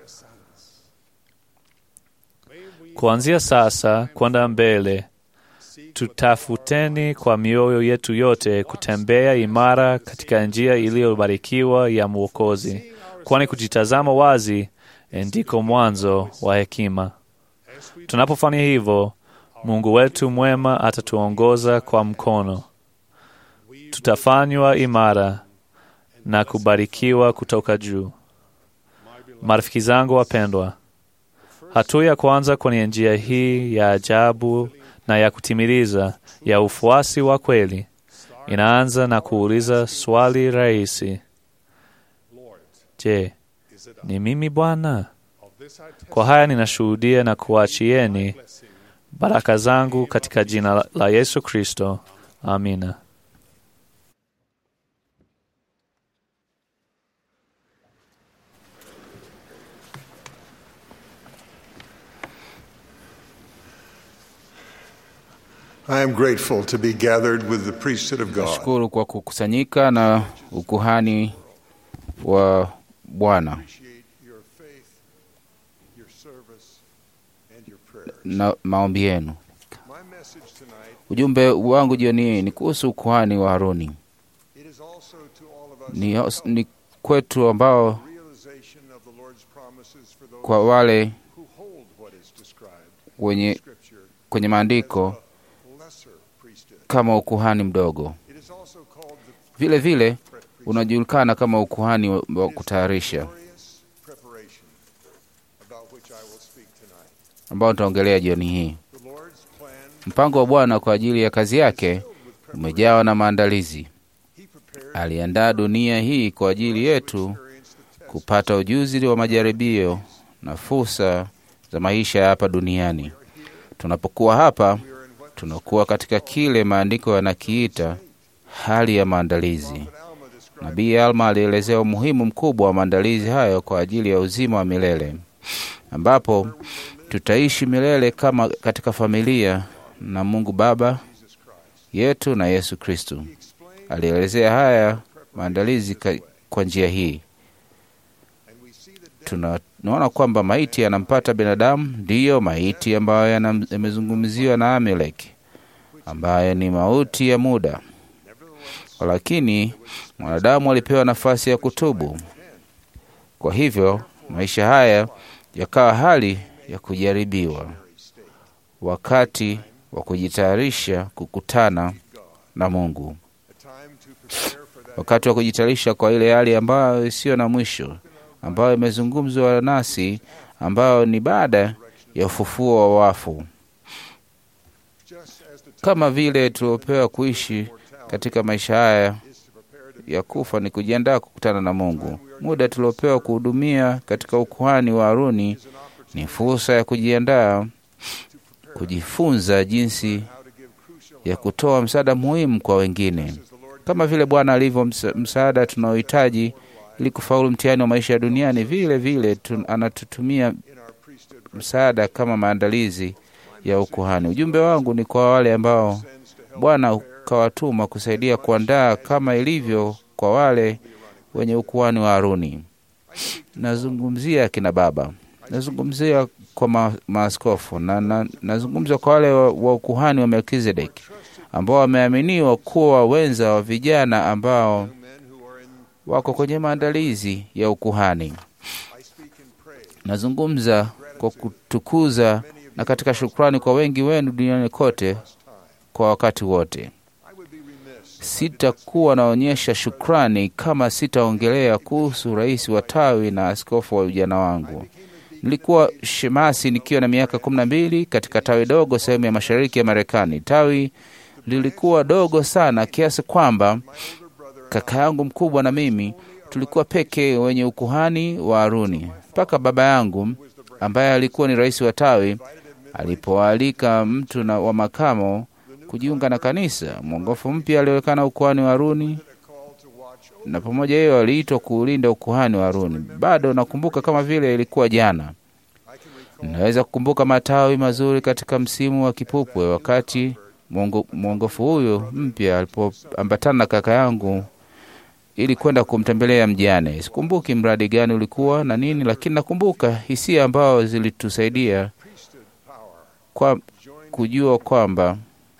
Kuanzia sasa kwenda mbele, tutafuteni kwa mioyo yetu yote kutembea imara katika njia iliyobarikiwa ya Mwokozi, kwani kujitazama wazi ndiko mwanzo wa hekima. Tunapofanya hivyo, Mungu wetu mwema atatuongoza kwa mkono. Tutafanywa imara na kubarikiwa kutoka juu. Marafiki zangu wapendwa, hatua ya kwanza kwenye njia hii ya ajabu na ya kutimiliza ya ufuasi wa kweli inaanza na kuuliza swali rahisi: Je, ni mimi Bwana? Kwa haya ninashuhudia na kuachieni baraka zangu katika jina la Yesu Kristo. Amina. I am grateful to be gathered with the priesthood of God. Nashukuru kwa kukusanyika na ukuhani wa Bwana Appreciate your faith, your service, and your prayer. na maombi yenu. My message tonight Ujumbe wangu jioni hii ni kuhusu ukuhani wa Haruni. it is also to all of us Ni, ni kwetu ambao realization of the Lord's promises for those kwa wale who hold what is described wenye in Scripture kwenye maandiko as a lesser priesthood. kama ukuhani mdogo, It is also called the vile vile unajulikana kama ukuhani wa wa kutayarisha, glorious preparation about which I will speak tonight. ambao nitaongelea jioni hii. The Lord's plan, Mpango wa Bwana kwa ajili ya kazi yake umejawa na maandalizi. He prepared Aliandaa dunia hii kwa ajili yetu experience the test kupata ujuzi wa majaribio na fursa za maisha ya hapa duniani. Tunapokuwa hapa, tunakuwa katika kile maandiko yanakiita hali ya maandalizi. Nabii Alma alielezea umuhimu mkubwa wa maandalizi hayo kwa ajili ya uzima wa milele, ambapo tutaishi milele kama katika familia na Mungu Baba yetu na Yesu Kristu. Alielezea haya maandalizi ka, kwa njia hii. Tuna- Tunaona kwamba maiti yanampata binadamu, ndiyo maiti ambayo yana- yamezungumziwa na Amaleki, ambayo ni mauti ya muda, lakini mwanadamu alipewa nafasi ya kutubu. Kwa hivyo maisha haya yakawa hali ya kujaribiwa, wakati wa kujitayarisha kukutana na Mungu, wakati wa kujitayarisha kwa ile hali ambayo isiyo na mwisho, ambayo imezungumzwa nasi, ambayo ni baada ya ufufuo wa wafu, kama vile tuliopewa kuishi katika maisha haya ya kufa ni kujiandaa kukutana na Mungu. Muda tuliopewa kuhudumia katika ukuhani wa Haruni ni fursa ya kujiandaa, kujifunza jinsi ya kutoa msaada muhimu kwa wengine, kama vile Bwana alivyo msa, msaada tunaohitaji ili kufaulu mtihani wa maisha ya duniani. Vile vile tun, anatutumia msaada kama maandalizi ya ukuhani. Ujumbe wangu ni kwa wale ambao Bwana ukawatuma kusaidia kuandaa kama ilivyo kwa wale wenye ukuhani wa Haruni. Nazungumzia kina baba, nazungumzia kwa ma, maaskofu na, na nazungumza kwa wale wa, wa ukuhani wa Melkizedeki ambao wameaminiwa kuwa wenza wa vijana ambao wako kwenye maandalizi ya ukuhani. Nazungumza kwa kutukuza na katika shukrani kwa wengi wenu duniani kote kwa wakati wote. Sitakuwa naonyesha shukrani kama sitaongelea kuhusu rais wa tawi na askofu wa ujana wangu. Nilikuwa shemasi nikiwa na miaka kumi na mbili katika tawi dogo sehemu ya mashariki ya Marekani. Tawi lilikuwa dogo sana kiasi kwamba kaka yangu mkubwa na mimi tulikuwa peke wenye ukuhani wa Haruni, mpaka baba yangu ambaye alikuwa ni rais wa tawi alipoalika mtu na wa makamo kujiunga na kanisa. Mwongofu mpya alionekana ukuhani wa Haruni, na pamoja hiyo aliitwa kuulinda ukuhani wa Haruni. Bado nakumbuka kama vile ilikuwa jana. Naweza kukumbuka matawi mazuri katika msimu wa kipupwe, wakati mwongo- mwongofu huyo mpya alipoambatana na kaka yangu ili kwenda kumtembelea mjane. Sikumbuki mradi gani ulikuwa na nini, lakini nakumbuka hisia ambao zilitusaidia kwa kujua kwamba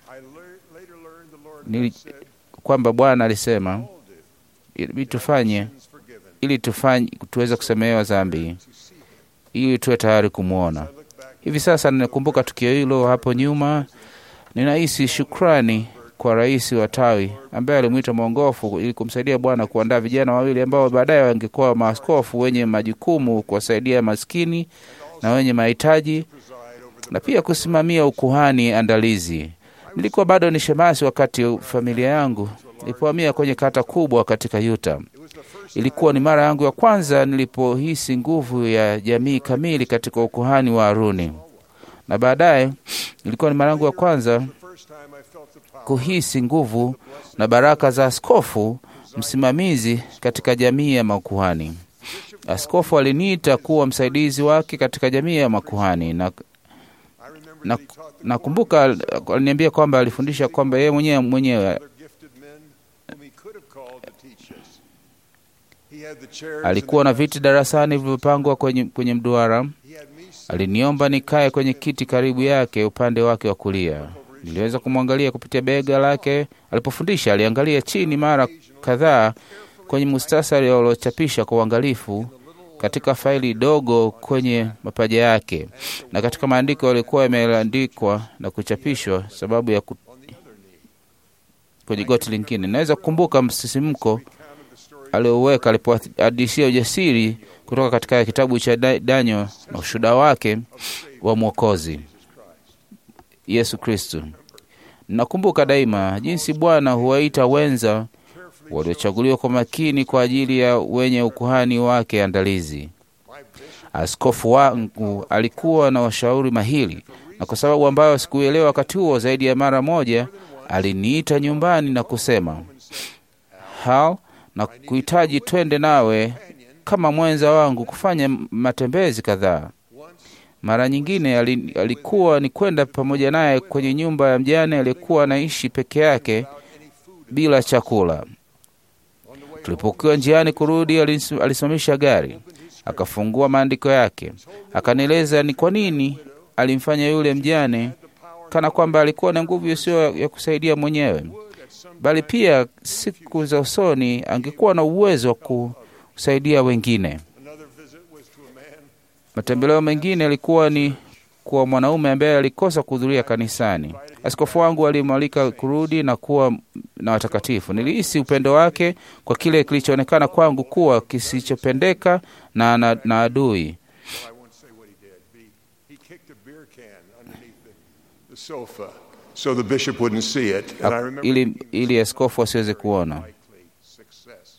nili, kwamba Bwana alisema ili tufanye ili tufanye tuweze kusamehewa dhambi ili tuwe tayari kumwona. Hivi sasa ninakumbuka tukio hilo hapo nyuma, ninahisi shukrani kwa rais wa tawi ambaye alimwita mwongofu ili kumsaidia Bwana kuandaa vijana wawili ambao baadaye wangekuwa maaskofu wenye majukumu kuwasaidia maskini na wenye mahitaji na pia kusimamia ukuhani andalizi. Nilikuwa bado ni shemasi wakati familia yangu ilipohamia kwenye kata kubwa katika Utah. Ilikuwa ni mara yangu ya kwanza nilipohisi nguvu ya jamii kamili katika ukuhani wa Haruni, na baadaye ilikuwa ni mara yangu ya kwanza kuhisi nguvu na baraka za askofu msimamizi katika jamii ya makuhani. Askofu aliniita kuwa msaidizi wake katika jamii ya makuhani na na nakumbuka aliniambia kwamba alifundisha kwamba yeye mwenyewe mwenyewe alikuwa na viti darasani vilivyopangwa kwenye, kwenye mduara. Aliniomba nikae kwenye kiti karibu yake upande wake wa kulia. Niliweza kumwangalia kupitia bega lake alipofundisha. Aliangalia chini mara kadhaa kwenye mustasari uliochapisha kwa uangalifu katika faili dogo kwenye mapaja yake na katika maandiko yalikuwa yameandikwa na kuchapishwa sababu ya ku... kwenye goti lingine. Naweza kukumbuka msisimko alioweka alipohadisia ujasiri kutoka katika kitabu cha Daniel na ushuhuda wake wa Mwokozi Yesu Kristo. Nakumbuka daima jinsi Bwana huwaita wenza waliochaguliwa kwa makini kwa ajili ya wenye ukuhani wake andalizi. Askofu wangu alikuwa na washauri mahiri, na kwa sababu ambayo sikuelewa wakati huo, zaidi ya mara moja aliniita nyumbani na kusema, Hal, na kuhitaji twende nawe kama mwenza wangu kufanya matembezi kadhaa. Mara nyingine alikuwa ni kwenda pamoja naye kwenye nyumba ya mjane aliyekuwa anaishi peke yake bila chakula. Tulipokuwa njiani kurudi, alis- alisimamisha gari, akafungua maandiko yake, akanieleza ni kwa nini alimfanya yule mjane kana kwamba alikuwa na nguvu isiyo ya kusaidia mwenyewe, bali pia siku za usoni angekuwa na uwezo wa kusaidia wengine. Matembeleo mengine yalikuwa ni kwa mwanaume ambaye alikosa kuhudhuria kanisani. Askofu wangu alimwalika kurudi na kuwa na watakatifu. Nilihisi upendo wake kwa kile kilichoonekana kwangu kuwa kisichopendeka na, na, na adui. I won't say what he did. He, he kicked a beer can underneath the, the sofa so the bishop wouldn't see it. And I Ak- remember ili, ili askofu asiweze kuona. likely success.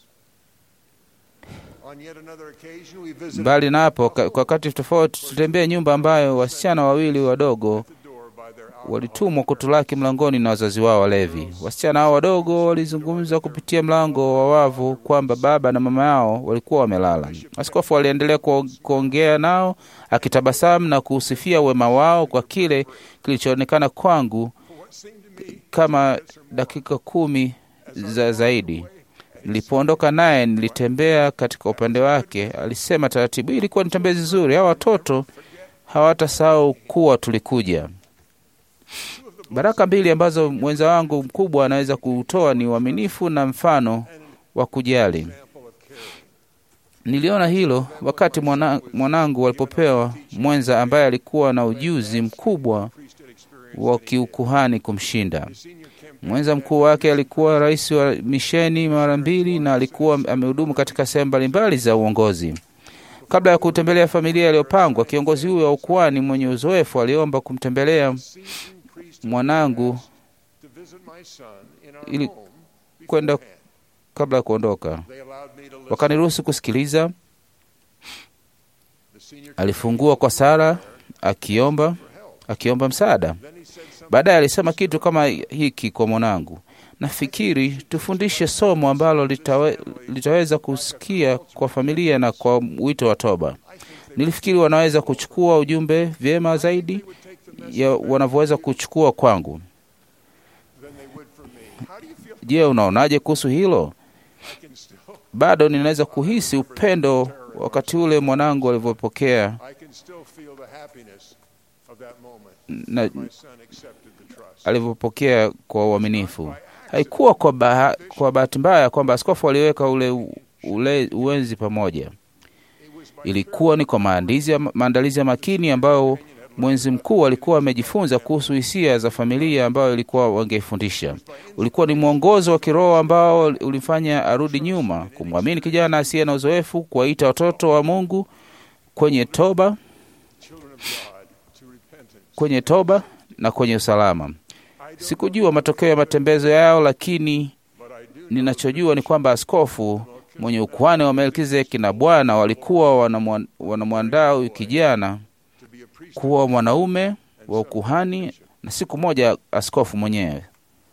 On yet another occasion, we visited Mbali na hapo, ka- kwa wakati tofauti tutembea nyumba ambayo wasichana wawili wadogo the door by their walitumwa kutulaki mlangoni na wazazi wao walevi. Wasichana hao wadogo walizungumza kupitia mlango wa wavu kwamba baba na mama yao walikuwa wamelala. Askofu aliendelea kuo- kuongea nao akitabasamu na kuusifia wema wao kwa kile kilichoonekana kwangu kama dakika kumi za zaidi. Nilipoondoka naye, nilitembea katika upande wake. Alisema taratibu, "Hii ilikuwa ni tembezi nzuri. Hawa watoto hawatasahau kuwa tulikuja. Baraka mbili ambazo mwenza wangu mkubwa anaweza kutoa ni uaminifu na mfano wa kujali. Niliona hilo wakati mwana, mwanangu walipopewa mwenza ambaye alikuwa na ujuzi mkubwa wa kiukuhani kumshinda. Mwenza mkuu wake alikuwa rais wa misheni mara mbili na alikuwa amehudumu katika sehemu mbalimbali za uongozi. Kabla ya kutembelea familia iliyopangwa, kiongozi huyo wa ukuhani mwenye uzoefu aliomba kumtembelea mwanangu to visit my son in our ili home. kwenda kabla ya kuondoka. They allowed me to listen. Wakaniruhusu kusikiliza. The senior Alifungua kwa sala akiomba akiomba msaada. Baadaye alisema kitu kama hiki kwa mwanangu, nafikiri tufundishe somo ambalo litawe, litaweza kusikia kwa familia na kwa wito wa toba. Nilifikiri wanaweza kuchukua ujumbe vyema zaidi ya wanavyoweza kuchukua kwangu. than they would from me. How do you feel? Je, unaonaje kuhusu hilo? I can still, Bado ninaweza kuhisi upendo wakati ule mwanangu alivyopokea I can still feel the happiness of that moment. na My son accepted the trust. alivyopokea kwa uaminifu. Haikuwa kwa, baha, kwa bahati mbaya kwamba askofu aliweka ule, ule uwenzi pamoja. Ilikuwa ni kwa maandizi ya, maandalizi ya makini ambayo mwenzi mkuu alikuwa amejifunza kuhusu hisia za familia ambayo ilikuwa wangeifundisha. Ulikuwa ni mwongozo wa kiroho ambao ulifanya arudi nyuma, kumwamini kijana asiye na uzoefu, kuwaita watoto wa Mungu kwenye toba, Children of God to repentance. kwenye toba na kwenye usalama. Sikujua matokeo ya matembezo yao, lakini But I do ninachojua ni kwamba askofu mwenye ukuhani wa Melkizedeki na Bwana walikuwa wanamwa- wanamwandaa huyu kijana to be a priest. kuwa mwanaume wa ukuhani na siku moja askofu mwenyewe.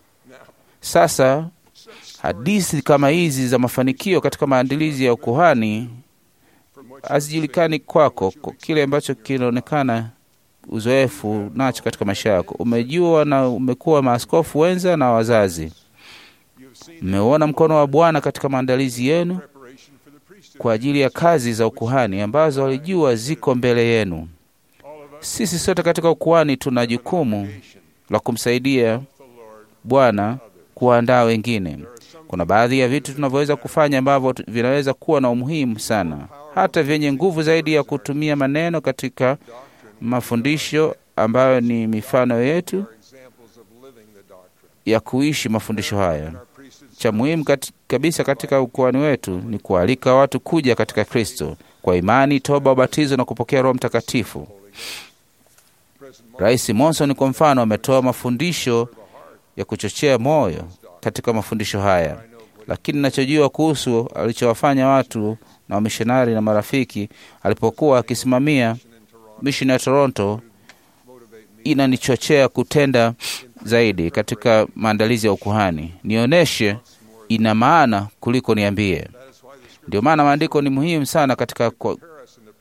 Sasa hadithi kama hizi za mafanikio katika maandalizi ya ukuhani From what hazijulikani kwako, kwa kile ambacho kinaonekana uzoefu nacho katika maisha yako. Umejua na umekuwa maaskofu wenza na wazazi, you've seen mmeuona mkono wa Bwana katika maandalizi yenu preparation for the priesthood. kwa ajili ya kazi za ukuhani ambazo walijua ziko mbele yenu. All of us Sisi sote katika ukuhani tuna jukumu la kumsaidia the Lord. Bwana kuandaa wengine. Kuna baadhi ya vitu tunavyoweza kufanya ambavyo tu- vinaweza kuwa na umuhimu sana, hata vyenye nguvu zaidi ya kutumia maneno katika mafundisho ambayo ni mifano yetu Are examples of living the doctrine. ya kuishi mafundisho haya. Our priesthood Cha muhimu kat, kabisa katika ukuhani wetu ni kualika watu kuja katika Kristo kwa imani, toba, ubatizo na kupokea Roho Mtakatifu. President Mark Rais Monson kwa mfano ametoa mafundisho ya kuchochea moyo katika mafundisho haya, lakini ninachojua kuhusu alichowafanya watu na wamishonari na marafiki alipokuwa akisimamia misheni ya Toronto inanichochea kutenda zaidi katika maandalizi ya ukuhani. Nionyeshe ina maana kuliko niambie. that is why the scripture Ndio maana maandiko ni muhimu sana katika ku- prepare us in the priesthood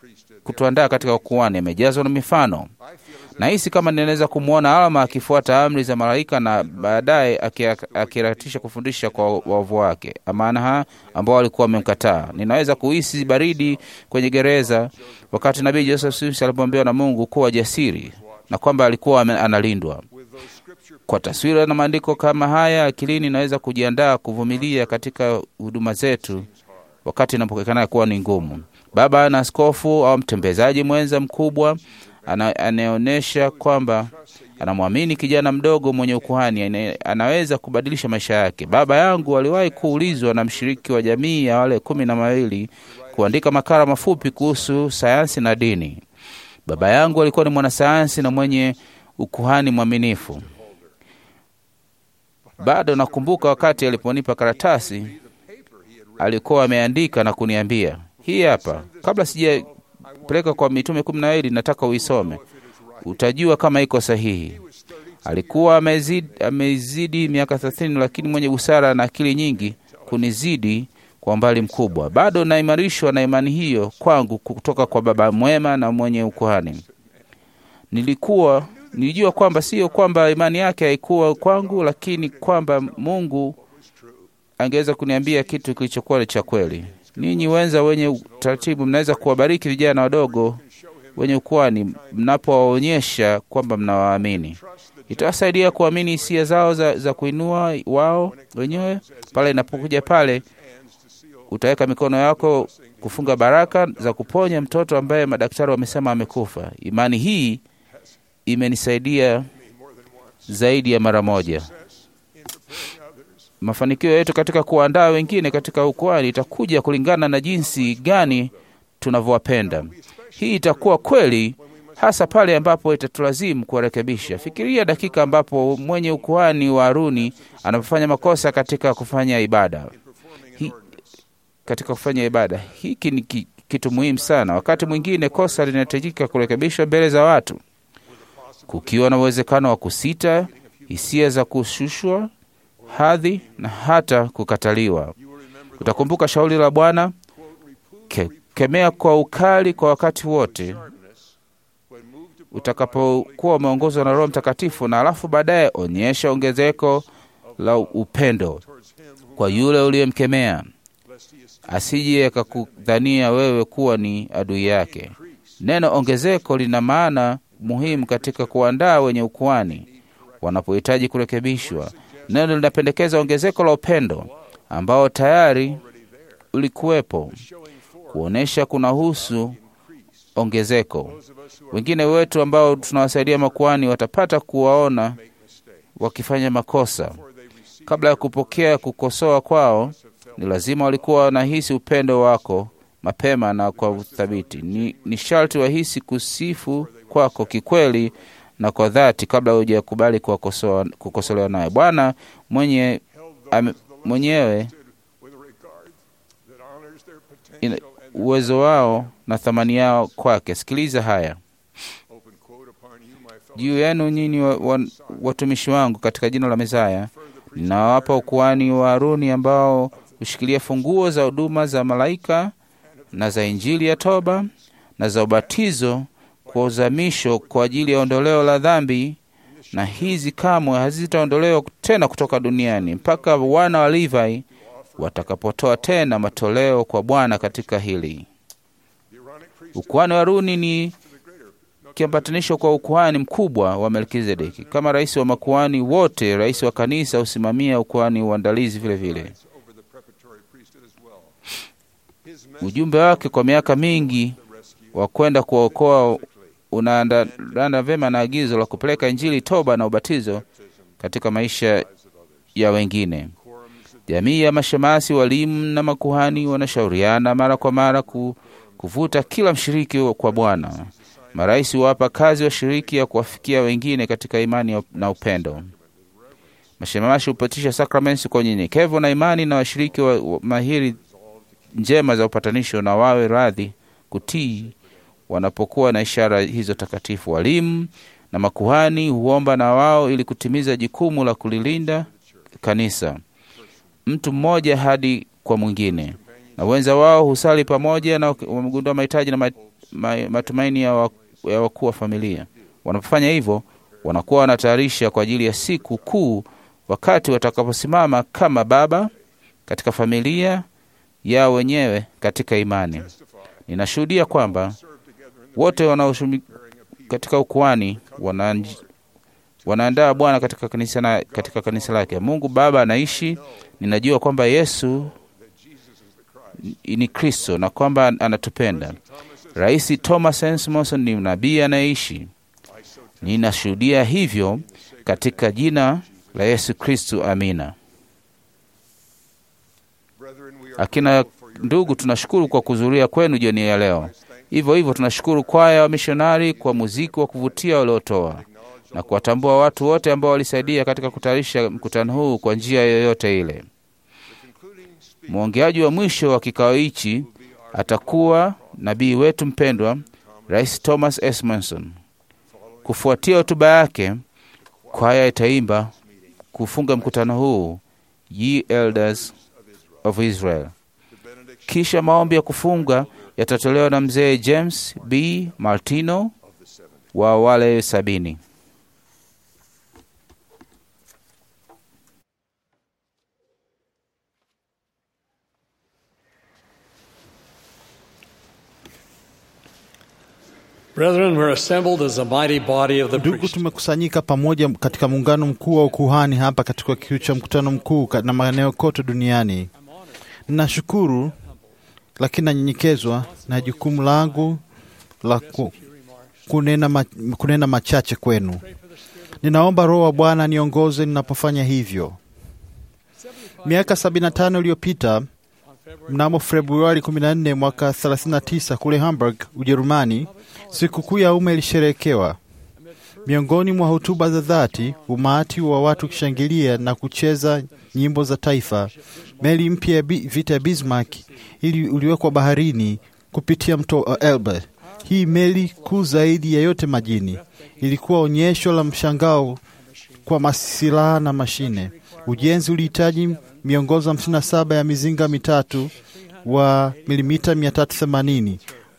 kutuandaa katika ukuhani, amejazwa na mifano. Nahisi kama ninaweza kumwona Alma akifuata amri za malaika na baadaye akiratisha kufundisha kwa wavu wake Amanaha ambao walikuwa wamemkataa. Ninaweza kuhisi baridi kwenye gereza wakati nabii Joseph Smith alipomwambiwa na Mungu kuwa jasiri na kwamba alikuwa analindwa. Kwa taswira na maandiko kama haya akilini, naweza kujiandaa kuvumilia katika huduma zetu wakati inapoonekana kuwa ni ngumu. Baba na askofu au mtembezaji mwenza mkubwa anayeonyesha kwamba anamwamini kijana mdogo mwenye ukuhani anaweza kubadilisha maisha yake. Baba yangu aliwahi kuulizwa na mshiriki wa jamii ya wale kumi na mawili kuandika makala mafupi kuhusu sayansi na dini. Baba yangu alikuwa ni mwanasayansi na mwenye ukuhani mwaminifu. Bado nakumbuka wakati aliponipa karatasi alikuwa ameandika na kuniambia, hii hapa, kabla sijapeleka kwa mitume kumi na wawili, nataka uisome, utajua kama iko sahihi. Alikuwa amezidi, amezidi miaka thelathini, lakini mwenye busara na akili nyingi kunizidi kwa umbali mkubwa. Bado naimarishwa na imani hiyo kwangu kutoka kwa baba mwema na mwenye ukuhani. Nilikuwa nilijua kwamba sio kwamba imani yake haikuwa kwangu, lakini kwamba Mungu angeweza kuniambia kitu kilichokuwa cha kweli. Ninyi wenza wenye utaratibu, mnaweza kuwabariki vijana wadogo wenye ukuhani mnapowaonyesha kwamba mnawaamini. Itawasaidia kuamini hisia zao za, za kuinua wao wenyewe. Pale inapokuja pale, utaweka mikono yako kufunga baraka za kuponya mtoto ambaye madaktari wamesema amekufa. Imani hii imenisaidia zaidi ya mara moja. Mafanikio yetu katika kuandaa wengine katika ukuhani itakuja kulingana na jinsi gani tunavyowapenda. Hii itakuwa kweli hasa pale ambapo itatulazimu kuwarekebisha. Fikiria dakika ambapo mwenye ukuhani wa Haruni anapofanya makosa katika kufanya ibada Hi, katika kufanya ibada. Hiki ni ki, kitu muhimu sana. Wakati mwingine kosa linahitajika kurekebishwa mbele za watu, kukiwa na uwezekano wa kusita, hisia za kushushwa hadhi na hata kukataliwa. Utakumbuka shauri la Bwana, ke, kemea kwa ukali kwa wakati wote utakapokuwa umeongozwa na Roho Mtakatifu, na alafu baadaye onyesha ongezeko la upendo kwa yule uliyemkemea, asije akakudhania wewe kuwa ni adui yake. Neno ongezeko lina maana muhimu katika kuandaa wenye ukuhani wanapohitaji kurekebishwa. Neno linapendekeza ongezeko la upendo ambao tayari ulikuwepo, kuonyesha kunahusu ongezeko. Wengine wetu ambao tunawasaidia makuhani watapata kuwaona wakifanya makosa. Kabla ya kupokea kukosoa kwao, ni lazima walikuwa wanahisi upendo wako mapema na kwa uthabiti. Ni, ni sharti wahisi kusifu kwako kikweli na kwa dhati kabla hujakubali kukosolewa naye. Bwana mwenye ame, mwenyewe ina, uwezo wao na thamani yao kwake. Sikiliza haya juu yenu nyinyi wa, wa, watumishi wangu katika jina la Mesaya, ninawapa ukuhani wa Haruni ambao hushikilia funguo za huduma za malaika na za Injili ya toba na za ubatizo kwa uzamisho kwa ajili ya ondoleo la dhambi, na hizi kamwe hazitaondolewa tena kutoka duniani mpaka wana wa Levi watakapotoa tena matoleo kwa Bwana katika hili. Ukuhani wa Haruni ni kiambatanisho kwa ukuhani mkubwa wa Melkizedeki. Kama rais wa makuhani wote, rais wa kanisa husimamia ukuhani uandalizi vile vile. Ujumbe wake kwa miaka mingi wa kwenda kuwaokoa unaandana vyema na agizo la kupeleka Injili, toba na ubatizo katika maisha ya wengine. Jamii ya mashemasi, walimu na makuhani wanashauriana mara kwa mara ku, kuvuta kila mshiriki kwa Bwana. Marais huwapa kazi washiriki ya kuwafikia wengine katika imani na upendo. Mashemasi hupatisha sakramenti kwa unyenyekevu na imani, na washiriki wa, wa mahiri njema za upatanisho na wawe radhi kutii wanapokuwa na ishara hizo takatifu. Walimu na makuhani huomba na wao ili kutimiza jukumu la kulilinda kanisa, mtu mmoja hadi kwa mwingine, na wenza wao husali pamoja na wamegundua mahitaji na ma, matumaini ya, wa, ya wakuu wa familia. Wanapofanya hivyo, wanakuwa wanatayarisha kwa ajili ya siku kuu, wakati watakaposimama kama baba katika familia yao wenyewe katika imani. Ninashuhudia kwamba wote wanaoshumi katika ukuani wana wanaandaa Bwana katika kanisa, na, katika kanisa lake. Mungu Baba anaishi. Ninajua kwamba Yesu ni Kristo na kwamba anatupenda. Rais Thomas Monson ni nabii anayeishi. Ninashuhudia hivyo katika jina la Yesu Kristo, amina. Akina ndugu, tunashukuru kwa kuzuria kwenu jioni ya leo. Hivyo hivyo tunashukuru kwaya wa mishonari kwa muziki wa kuvutia waliotoa na kuwatambua watu wote ambao walisaidia katika kutayarisha mkutano huu kwa njia yoyote ile. Mwongeaji wa mwisho wa kikao hichi atakuwa nabii wetu mpendwa, Rais Thomas S. Monson. Kufuatia hotuba yake, kwaya itaimba kufunga mkutano huu, Ye Elders of Israel. Kisha maombi ya kufunga yatatolewa na mzee James B. Martino wa wale sabini. Brethren, we're assembled as a mighty body of the Ndugu, tumekusanyika pamoja katika muungano mkuu wa ukuhani hapa katika kiu cha mkutano mkuu ka- na maeneo kote duniani. Ninashukuru lakini nanyenyekezwa na jukumu langu la ku, kunena, ma, kunena machache kwenu. Ninaomba Roho wa Bwana niongoze ninapofanya hivyo. Miaka 75 iliyopita mnamo Februari 14 mwaka 39 kule Hamburg, Ujerumani, sikukuu ya umma ilisherehekewa. Miongoni mwa hotuba za dhati, umati wa watu ukishangilia na kucheza nyimbo za taifa, meli mpya ya bi- vita ya Bismarck ili uliwekwa baharini kupitia mto uh, Elbe. Hii meli kuu zaidi ya yote majini ilikuwa onyesho la mshangao kwa masilaha na mashine. Ujenzi ulihitaji miongozo 57 ya mizinga mitatu wa milimita 380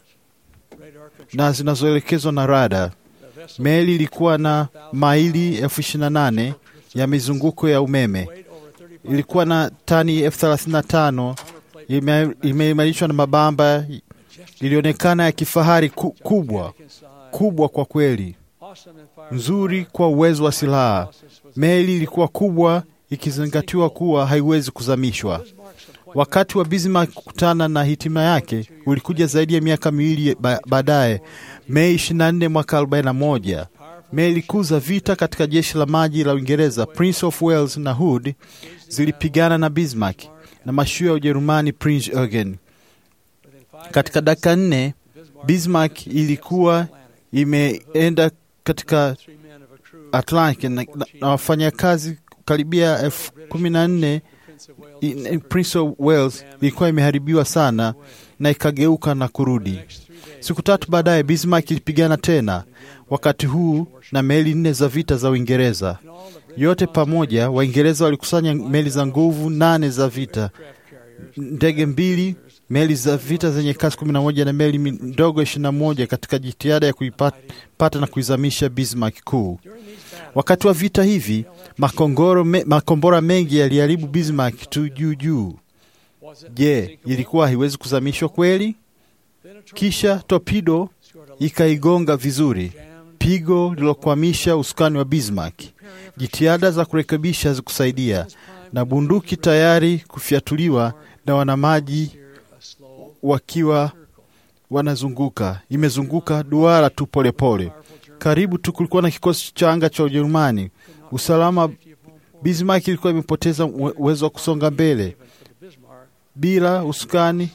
na zinazoelekezwa na rada. Meli ilikuwa na maili elfu ishirini na nane ya mizunguko ya umeme. Ilikuwa na tani elfu thelathini na tano ime- imeimarishwa na mabamba. Ilionekana ya kifahari ku, kubwa kubwa kwa kweli, nzuri kwa uwezo wa silaha. Meli ilikuwa kubwa ikizingatiwa kuwa haiwezi kuzamishwa. Wakati wa Bismarck kukutana na hitima yake ulikuja zaidi ya miaka miwili ba baadaye, Mei 24 mwaka 41. Meli kuu za vita katika jeshi la maji la Uingereza, Prince of Wales na Hood, zilipigana na Bismarck na mashua ya Ujerumani Prince Eugen. Katika dakika nne Bismarck ilikuwa imeenda katika Atlantic na, na, na wafanyakazi karibia elfu kumi na nne i- Prince of Wales ilikuwa imeharibiwa sana na ikageuka na kurudi. Siku tatu baadaye Bismarck ilipigana tena, wakati huu na meli nne za vita za Uingereza. Yote pamoja, Waingereza walikusanya meli za nguvu nane za vita, ndege mbili, meli za vita zenye kasi kumi na moja na meli mi- ndogo ishirini na moja katika jitihada ya kuipata na kuizamisha Bismarck kuu. Wakati wa vita hivi makongoro me, makombora mengi yaliharibu Bismarck tu juu juu. Je, ilikuwa haiwezi kuzamishwa kweli? Kisha torpedo ikaigonga vizuri, pigo lilokwamisha usukani wa Bismarck. Jitihada za kurekebisha hazikusaidia, na bunduki tayari kufyatuliwa na wanamaji wakiwa wanazunguka, imezunguka duara tu polepole. Karibu tu kulikuwa na kikosi cha anga cha Ujerumani. Usalama, Bismarck ilikuwa imepoteza uwe- uwezo wa kusonga mbele bila usukani,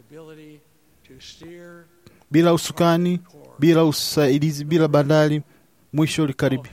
bila usukani, bila usaidizi, bila bandari. Mwisho ulikaribia,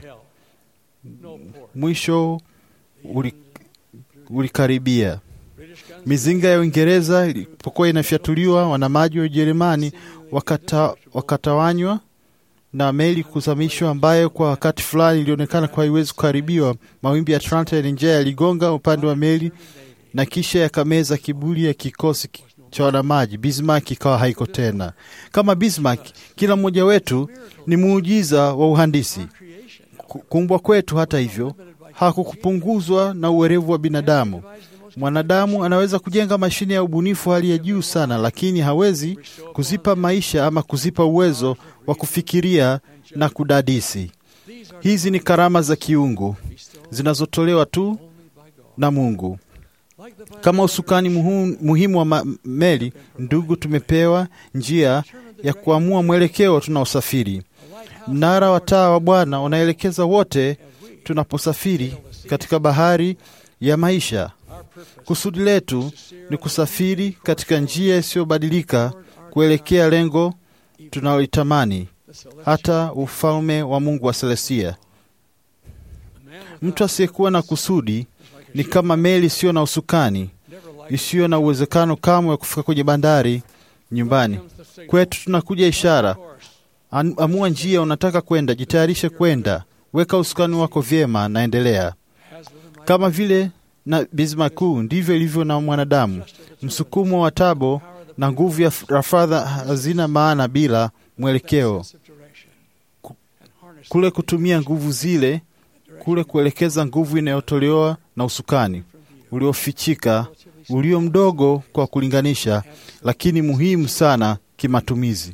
mwisho uli, ulikaribia. Mizinga ya Uingereza ilipokuwa inafyatuliwa, wanamaji wa Ujerumani wakata, wakatawanywa na meli kuzamishwa, ambayo kwa wakati fulani ilionekana kuwa haiwezi kuharibiwa. Mawimbi ya Atlanta yalinjaa yaligonga upande wa meli na kisha yakameza kiburi ya kikosi ki- cha wanamaji, Bismarck ikawa haiko tena. Kama Bismarck, kila mmoja wetu ni muujiza wa uhandisi. Ku- Kuumbwa kwetu, hata hivyo, hakukupunguzwa na uwerevu wa binadamu. Mwanadamu anaweza kujenga mashine ya ubunifu hali ya juu sana, lakini hawezi kuzipa maisha ama kuzipa uwezo wa kufikiria na kudadisi. Hizi ni karama za kiungu zinazotolewa tu na Mungu. Kama usukani muhu- muhimu wa ma- meli, ndugu, tumepewa njia ya kuamua mwelekeo tunaosafiri. Mnara wa taa wa Bwana unaelekeza wote tunaposafiri katika bahari ya maisha. Kusudi letu ni kusafiri katika njia isiyobadilika kuelekea lengo tunaloitamani, hata ufalme wa Mungu wa Selestia. Mtu asiyekuwa na kusudi ni kama meli isiyo na usukani, isiyo na uwezekano kamwe wa kufika kwenye bandari nyumbani. Kwetu tunakuja ishara. An- Amua njia unataka kwenda, jitayarishe kwenda, weka usukani wako vyema, naendelea. Kama vile na Bismarck, ndivyo ilivyo na mwanadamu. Msukumo wa tabo na nguvu ya rafadha hazina maana bila mwelekeo. Ku- Kule kutumia nguvu zile, kule kuelekeza nguvu inayotolewa na usukani uliofichika, ulio mdogo kwa kulinganisha, lakini muhimu sana kimatumizi.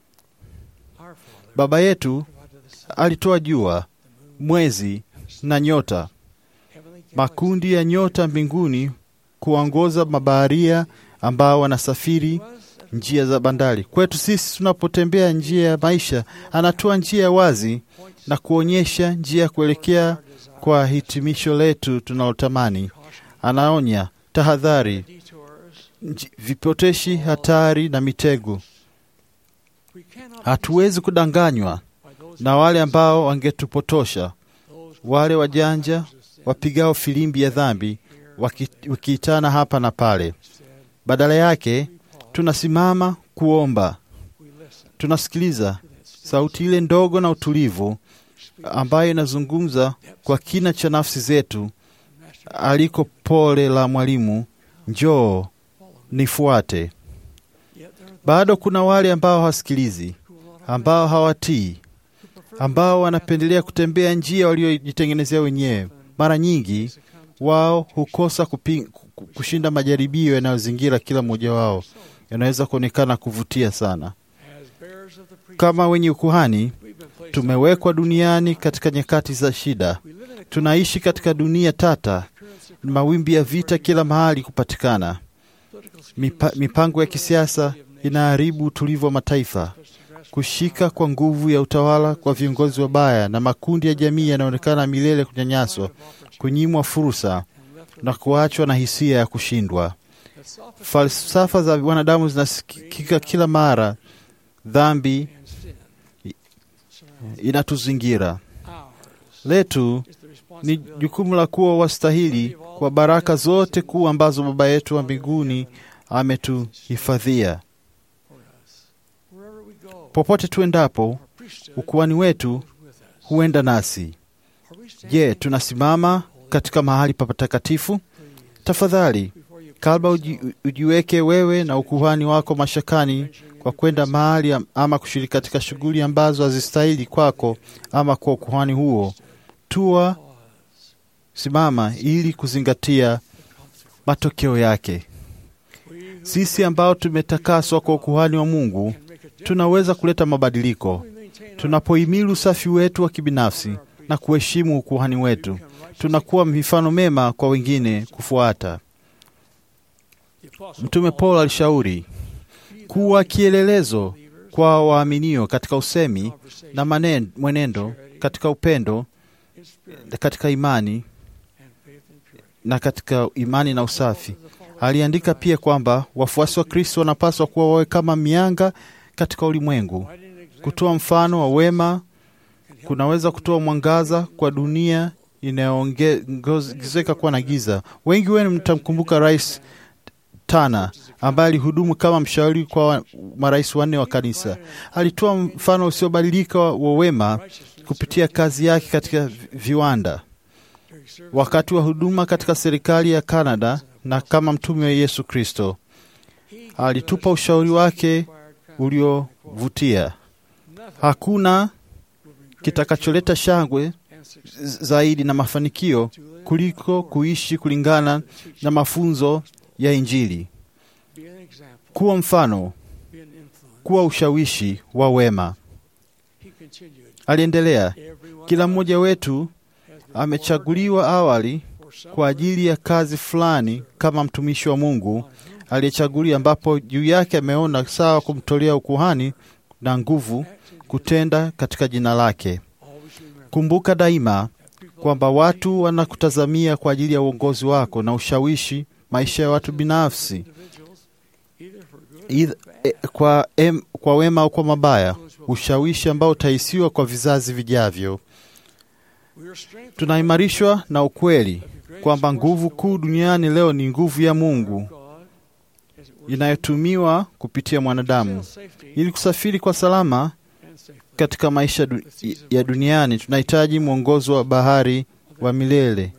Baba yetu alitoa jua, mwezi na nyota, makundi ya nyota mbinguni kuongoza mabaharia ambao wanasafiri njia za bandari. Kwetu sisi tunapotembea njia ya maisha, anatoa njia ya wazi na kuonyesha njia ya kuelekea kwa hitimisho letu tunalotamani. Anaonya tahadhari, nji- vipoteshi, hatari na mitego. Hatuwezi kudanganywa na wale ambao wangetupotosha, wale wajanja wapigao filimbi ya dhambi waki- wakiitana hapa na pale. Badala yake tunasimama kuomba, tunasikiliza sauti ile ndogo na utulivu ambayo inazungumza kwa kina cha nafsi zetu, aliko pole la mwalimu, njoo nifuate. Bado kuna wale ambao hawasikilizi, ambao hawatii, ambao wanapendelea kutembea njia waliojitengenezea wenyewe. Mara nyingi wao hukosa kupi, ku- kushinda majaribio yanayozingira kila mmoja wao, yanaweza kuonekana kuvutia sana. Kama wenye ukuhani, tumewekwa duniani katika nyakati za shida. Tunaishi katika dunia tata, mawimbi ya vita kila mahali kupatikana. Mipa, mipango ya kisiasa inaharibu utulivu wa mataifa. Kushika kwa nguvu ya utawala kwa viongozi wabaya na makundi ya jamii yanaonekana milele kunyanyaswa, kunyimwa fursa na kuachwa na hisia ya kushindwa. Falsafa za wanadamu zinasikika kila mara. Dhambi i- inatuzingira. Letu ni jukumu la kuwa wastahili kwa baraka zote kuu ambazo Baba yetu wa mbinguni ametuhifadhia. Popote tuendapo, ukuhani wetu huenda nasi. Je, tunasimama katika mahali pa patakatifu? Tafadhali, kabla uji, ujiweke wewe na ukuhani wako mashakani kwa kwenda mahali am- ama kushiriki katika shughuli ambazo hazistahili kwako ama kwa ukuhani huo, tua simama ili kuzingatia matokeo yake. Sisi ambao tumetakaswa kwa ukuhani wa Mungu tunaweza kuleta mabadiliko tunapohimili usafi wetu wa kibinafsi na kuheshimu ukuhani wetu. Tunakuwa mifano mema kwa wengine kufuata. Mtume Paulo alishauri kuwa kielelezo kwa waaminio katika usemi na manen, mwenendo, katika upendo, katika imani na katika imani na usafi. Aliandika pia kwamba wafuasi wa Kristo wanapaswa kuwa wawe kama mianga katika ulimwengu. Kutoa mfano wa wema kunaweza kutoa mwangaza kwa dunia inayoongezeka kuwa na giza. Wengi wenu mtamkumbuka Rais Tana ambaye alihudumu kama mshauri kwa wa- marais wanne wa kanisa. Alitoa mfano usiobadilika wa wema kupitia kazi yake katika vi- viwanda, wakati wa huduma katika serikali ya Kanada na kama mtume wa Yesu Kristo. alitupa ushauri wake uliovutia. Hakuna kitakacholeta shangwe z- zaidi na mafanikio kuliko kuishi kulingana na mafunzo ya Injili, kuwa mfano, kuwa ushawishi wa wema. Aliendelea, kila mmoja wetu amechaguliwa awali kwa ajili ya kazi fulani kama mtumishi wa Mungu aliyechaguliwa, ambapo juu yake ameona sawa kumtolea ukuhani na nguvu kutenda katika jina lake. Kumbuka daima kwamba watu wanakutazamia kwa ajili ya uongozi wako na ushawishi maisha ya watu binafsi Either, eh, kwa, em, kwa wema au kwa mabaya, ushawishi ambao utahisiwa kwa vizazi vijavyo. Tunaimarishwa na ukweli kwamba nguvu kuu duniani leo ni nguvu ya Mungu inayotumiwa kupitia mwanadamu ili kusafiri kwa salama katika maisha du ya duniani. Tunahitaji mwongozo wa bahari wa milele,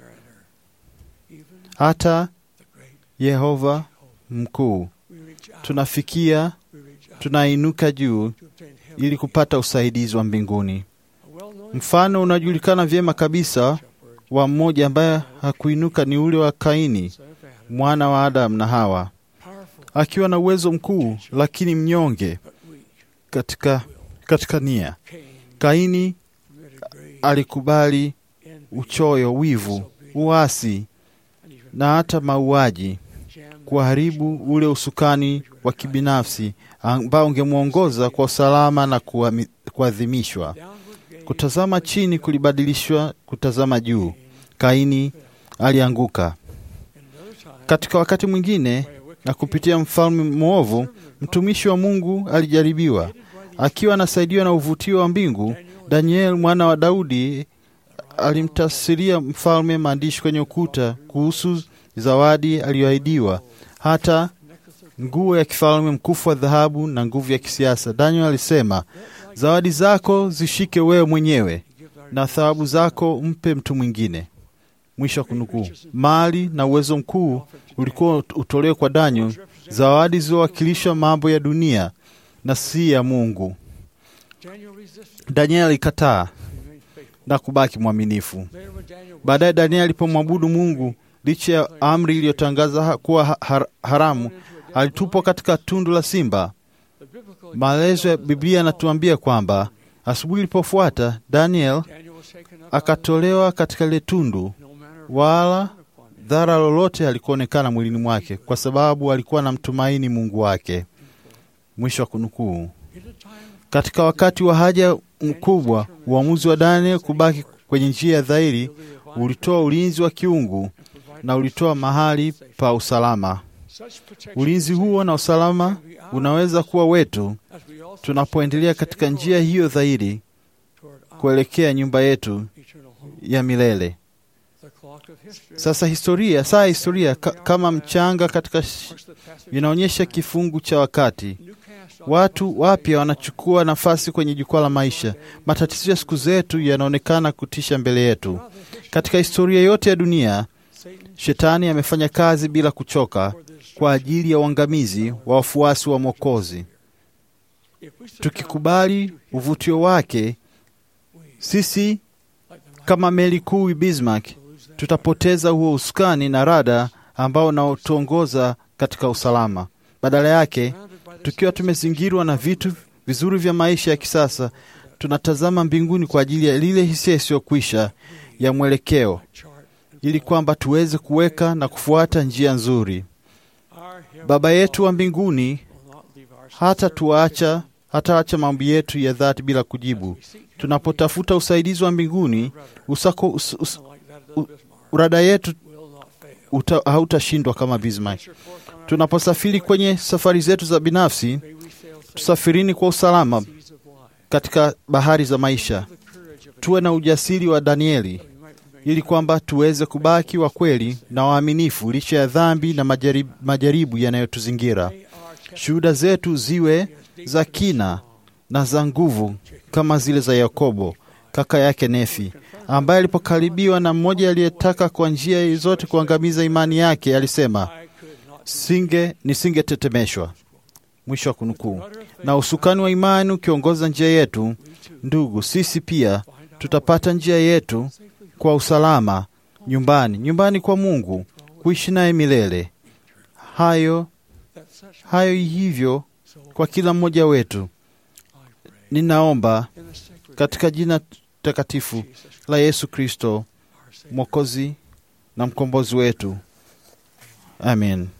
hata Yehova mkuu. Tunafikia, tunainuka juu ili kupata usaidizi wa mbinguni. Mfano unajulikana vyema kabisa wa mmoja ambaye hakuinuka ni ule wa Kaini, mwana wa Adamu na Hawa, akiwa na uwezo mkuu lakini mnyonge katika, katika nia. Kaini alikubali uchoyo, wivu, uasi na hata mauaji kuharibu ule usukani wa kibinafsi ambao ungemwongoza kwa usalama na kuami- kuadhimishwa. Kutazama chini kulibadilishwa kutazama juu. Kaini alianguka. Katika wakati mwingine, na kupitia mfalme mwovu, mtumishi wa Mungu alijaribiwa. Akiwa anasaidiwa na uvutio wa mbingu, Daniel mwana wa Daudi alimtafsiria mfalme maandishi kwenye ukuta kuhusu zawadi aliyoahidiwa, hata nguo ya kifalme, mkufu wa dhahabu na nguvu ya kisiasa. Daniel alisema, zawadi zako zishike wewe mwenyewe na thawabu zako mpe mtu mwingine. Mwisho wa kunukuu. Mali na uwezo mkuu ulikuwa utolewe kwa Daniel, zawadi zilizowakilisha mambo ya dunia na si ya Mungu. Daniel alikataa na kubaki mwaminifu. Baadaye Daniel alipomwabudu Mungu licha ya amri iliyotangaza ha- kuwa ha- har- haramu, alitupwa katika tundu la simba. Maelezo ya Biblia yanatuambia kwamba asubuhi ilipofuata Daniel akatolewa katika lile tundu, wala dhara lolote halikuonekana mwilini mwake, kwa sababu alikuwa na mtumaini Mungu wake. Mwisho wa kunukuu. Katika wakati wa haja mkubwa, uamuzi wa Daniel kubaki kwenye njia ya dhahiri ulitoa ulinzi wa kiungu na ulitoa mahali pa usalama. Ulinzi huo na usalama unaweza kuwa wetu tunapoendelea katika njia hiyo dhahiri kuelekea nyumba yetu ya milele. Sasa historia, saa ya historia ka, kama mchanga katika sh- inaonyesha kifungu cha wakati. Watu wapya wanachukua nafasi kwenye jukwaa la maisha. Matatizo ya siku zetu yanaonekana kutisha mbele yetu. Katika historia yote ya dunia, shetani amefanya kazi bila kuchoka kwa ajili ya uangamizi wa wafuasi wa Mwokozi. Tukikubali uvutio wake, sisi kama meli kuu Bismarck tutapoteza huo usukani na rada ambao unaotuongoza katika usalama. Badala yake, tukiwa tumezingirwa na vitu vizuri vya maisha ya kisasa, tunatazama mbinguni kwa ajili ya lile hisia isiyokwisha ya mwelekeo, ili kwamba tuweze kuweka na kufuata njia nzuri. Baba yetu wa mbinguni hata tuacha hataacha maombi yetu ya dhati bila kujibu. Tunapotafuta usaidizi wa mbinguni, usako, us, us, u, urada yetu uta, hautashindwa kama Bismarck. Tunaposafiri kwenye safari zetu za binafsi, tusafirini kwa usalama katika bahari za maisha. Tuwe na ujasiri wa Danieli ili kwamba tuweze kubaki wa kweli na waaminifu licha ya dhambi na majaribu, majaribu yanayotuzingira. Shuhuda zetu ziwe za kina na za nguvu kama zile za Yakobo kaka yake Nefi, ambaye alipokaribiwa na mmoja aliyetaka kwa njia zote kuangamiza imani yake, alisema singe nisingetetemeshwa. Mwisho wa kunukuu. Na usukani wa imani ukiongoza njia yetu, ndugu, sisi pia tutapata njia yetu kwa usalama nyumbani, nyumbani kwa Mungu, kuishi naye milele. Hayo hayo hivyo kwa kila mmoja wetu. Ninaomba katika jina takatifu la Yesu Kristo, Mwokozi na mkombozi wetu, amen.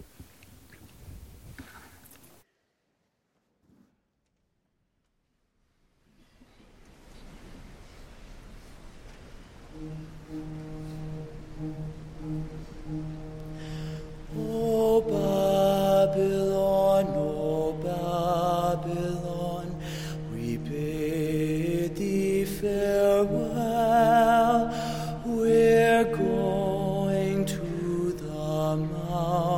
O Babylon, O Babylon, we bid thee farewell. We're going to the mountain.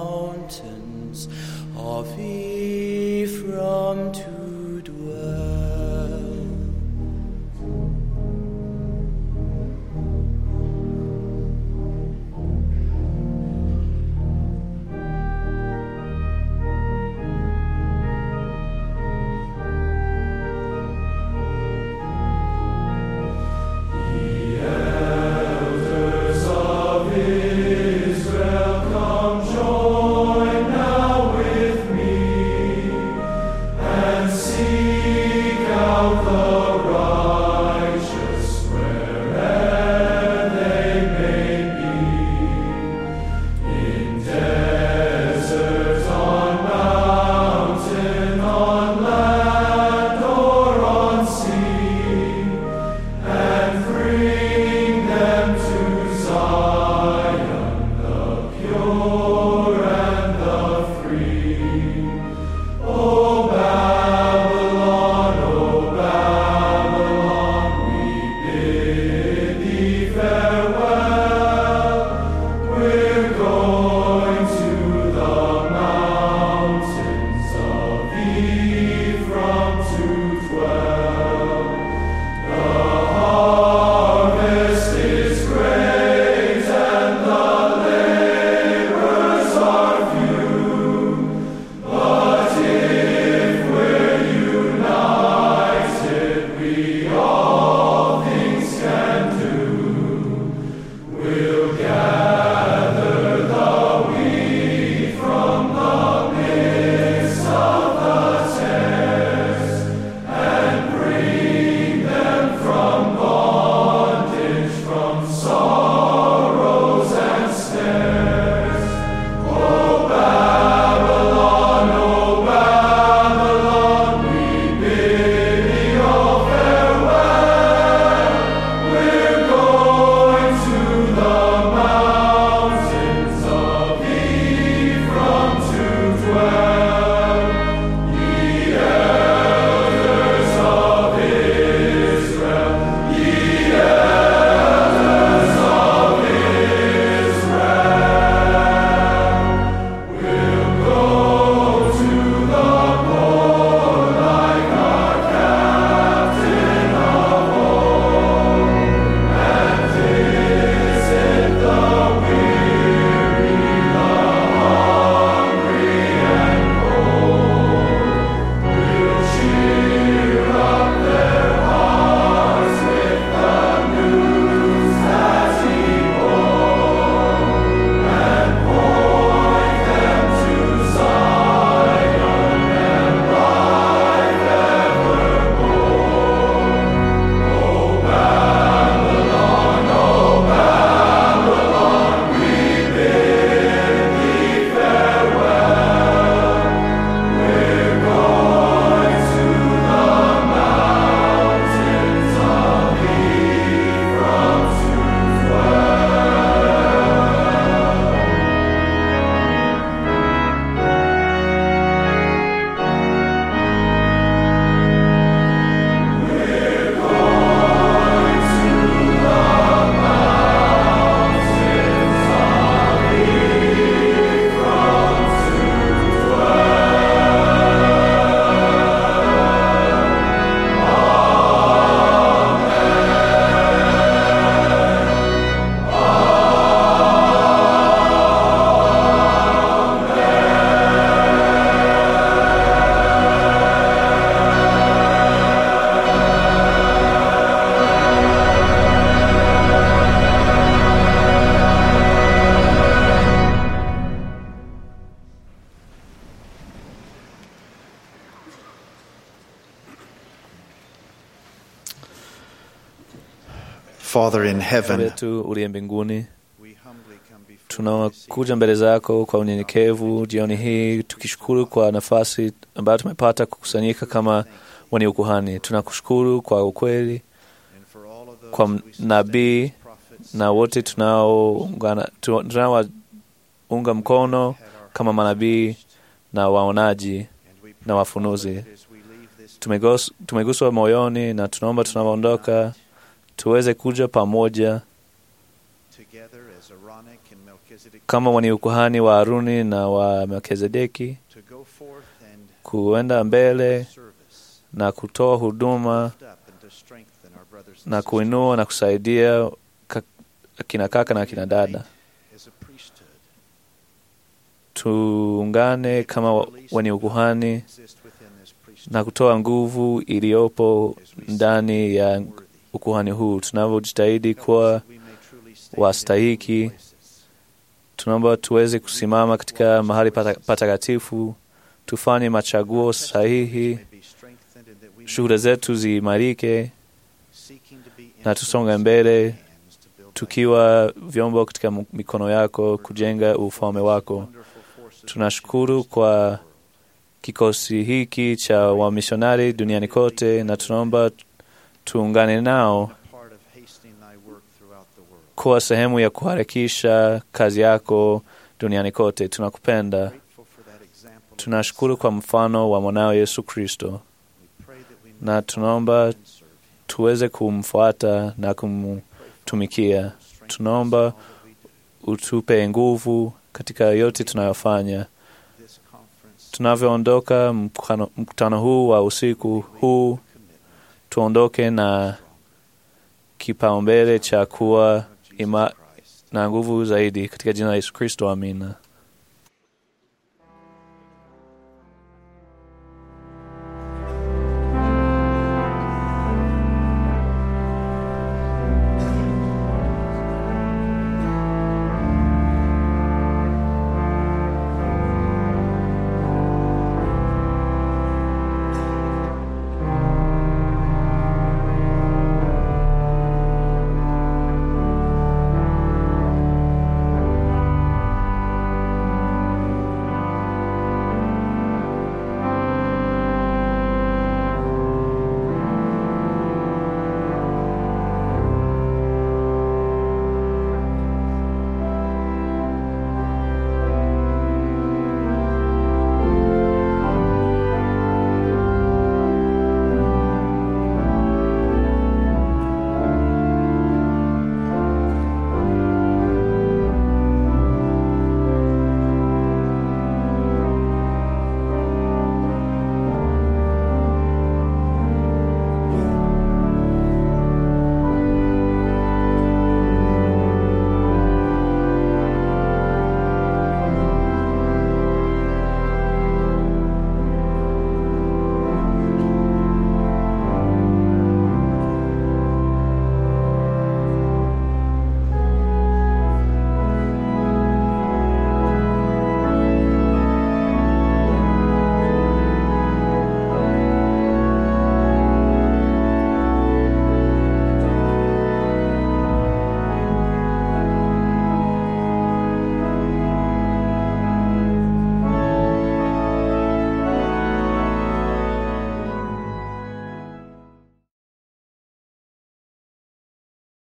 Father in Baba heaven, yetu uliye mbinguni, tunakuja mbele zako kwa unyenyekevu jioni hii tukishukuru kwa nafasi ambayo tumepata kukusanyika kama wenye ukuhani. Tunakushukuru kwa ukweli, kwa nabii na wote tunaoungana- tu- tunaowaunga mkono kama manabii na waonaji na wafunuzi. Tumegos- Tumeguswa moyoni na tunaomba tunapoondoka tuweze kuja pamoja together as Aaronic and Melchizedek, kama wenye ukuhani wa Haruni na wa Melkizedeki, to go forth and kuenda mbele na kutoa huduma lift up and to strengthen our brothers and na sisters kuinua na kusaidia ka- akina kaka na akina dada. as a priesthood. Tuungane kama wa- wenye ukuhani Exist within this priesthood. na kutoa nguvu iliyopo ndani ya ukuhani huu, tunavyojitahidi kuwa We may truly stand wastahiki. in places. Tunaomba tuweze kusimama katika mahali pata- patakatifu, tufanye machaguo sahihi, May be strengthened and that we may shuhuda zetu ziimarike seeking to be na tusonge mbele hands to build tukiwa vyombo katika mikono yako kujenga ufalme wako. wonderful forces Tunashukuru kwa kikosi hiki cha wamisionari duniani kote, na tunaomba tuungane nao part of hastening thy work throughout the world. kuwa sehemu ya kuharakisha kazi yako duniani kote. Tunakupenda, Grateful for that example. tunashukuru kwa mfano wa mwanao Yesu Kristo, We pray that we may na tunaomba and serve him. tuweze kumfuata na kumtumikia. Tunaomba utupe nguvu katika yote tunayofanya. This conference Tunavyoondoka mkutano- mkutano huu wa usiku huu, tuondoke na kipaumbele cha kuwa ima na nguvu zaidi katika jina la Yesu Kristo, amina.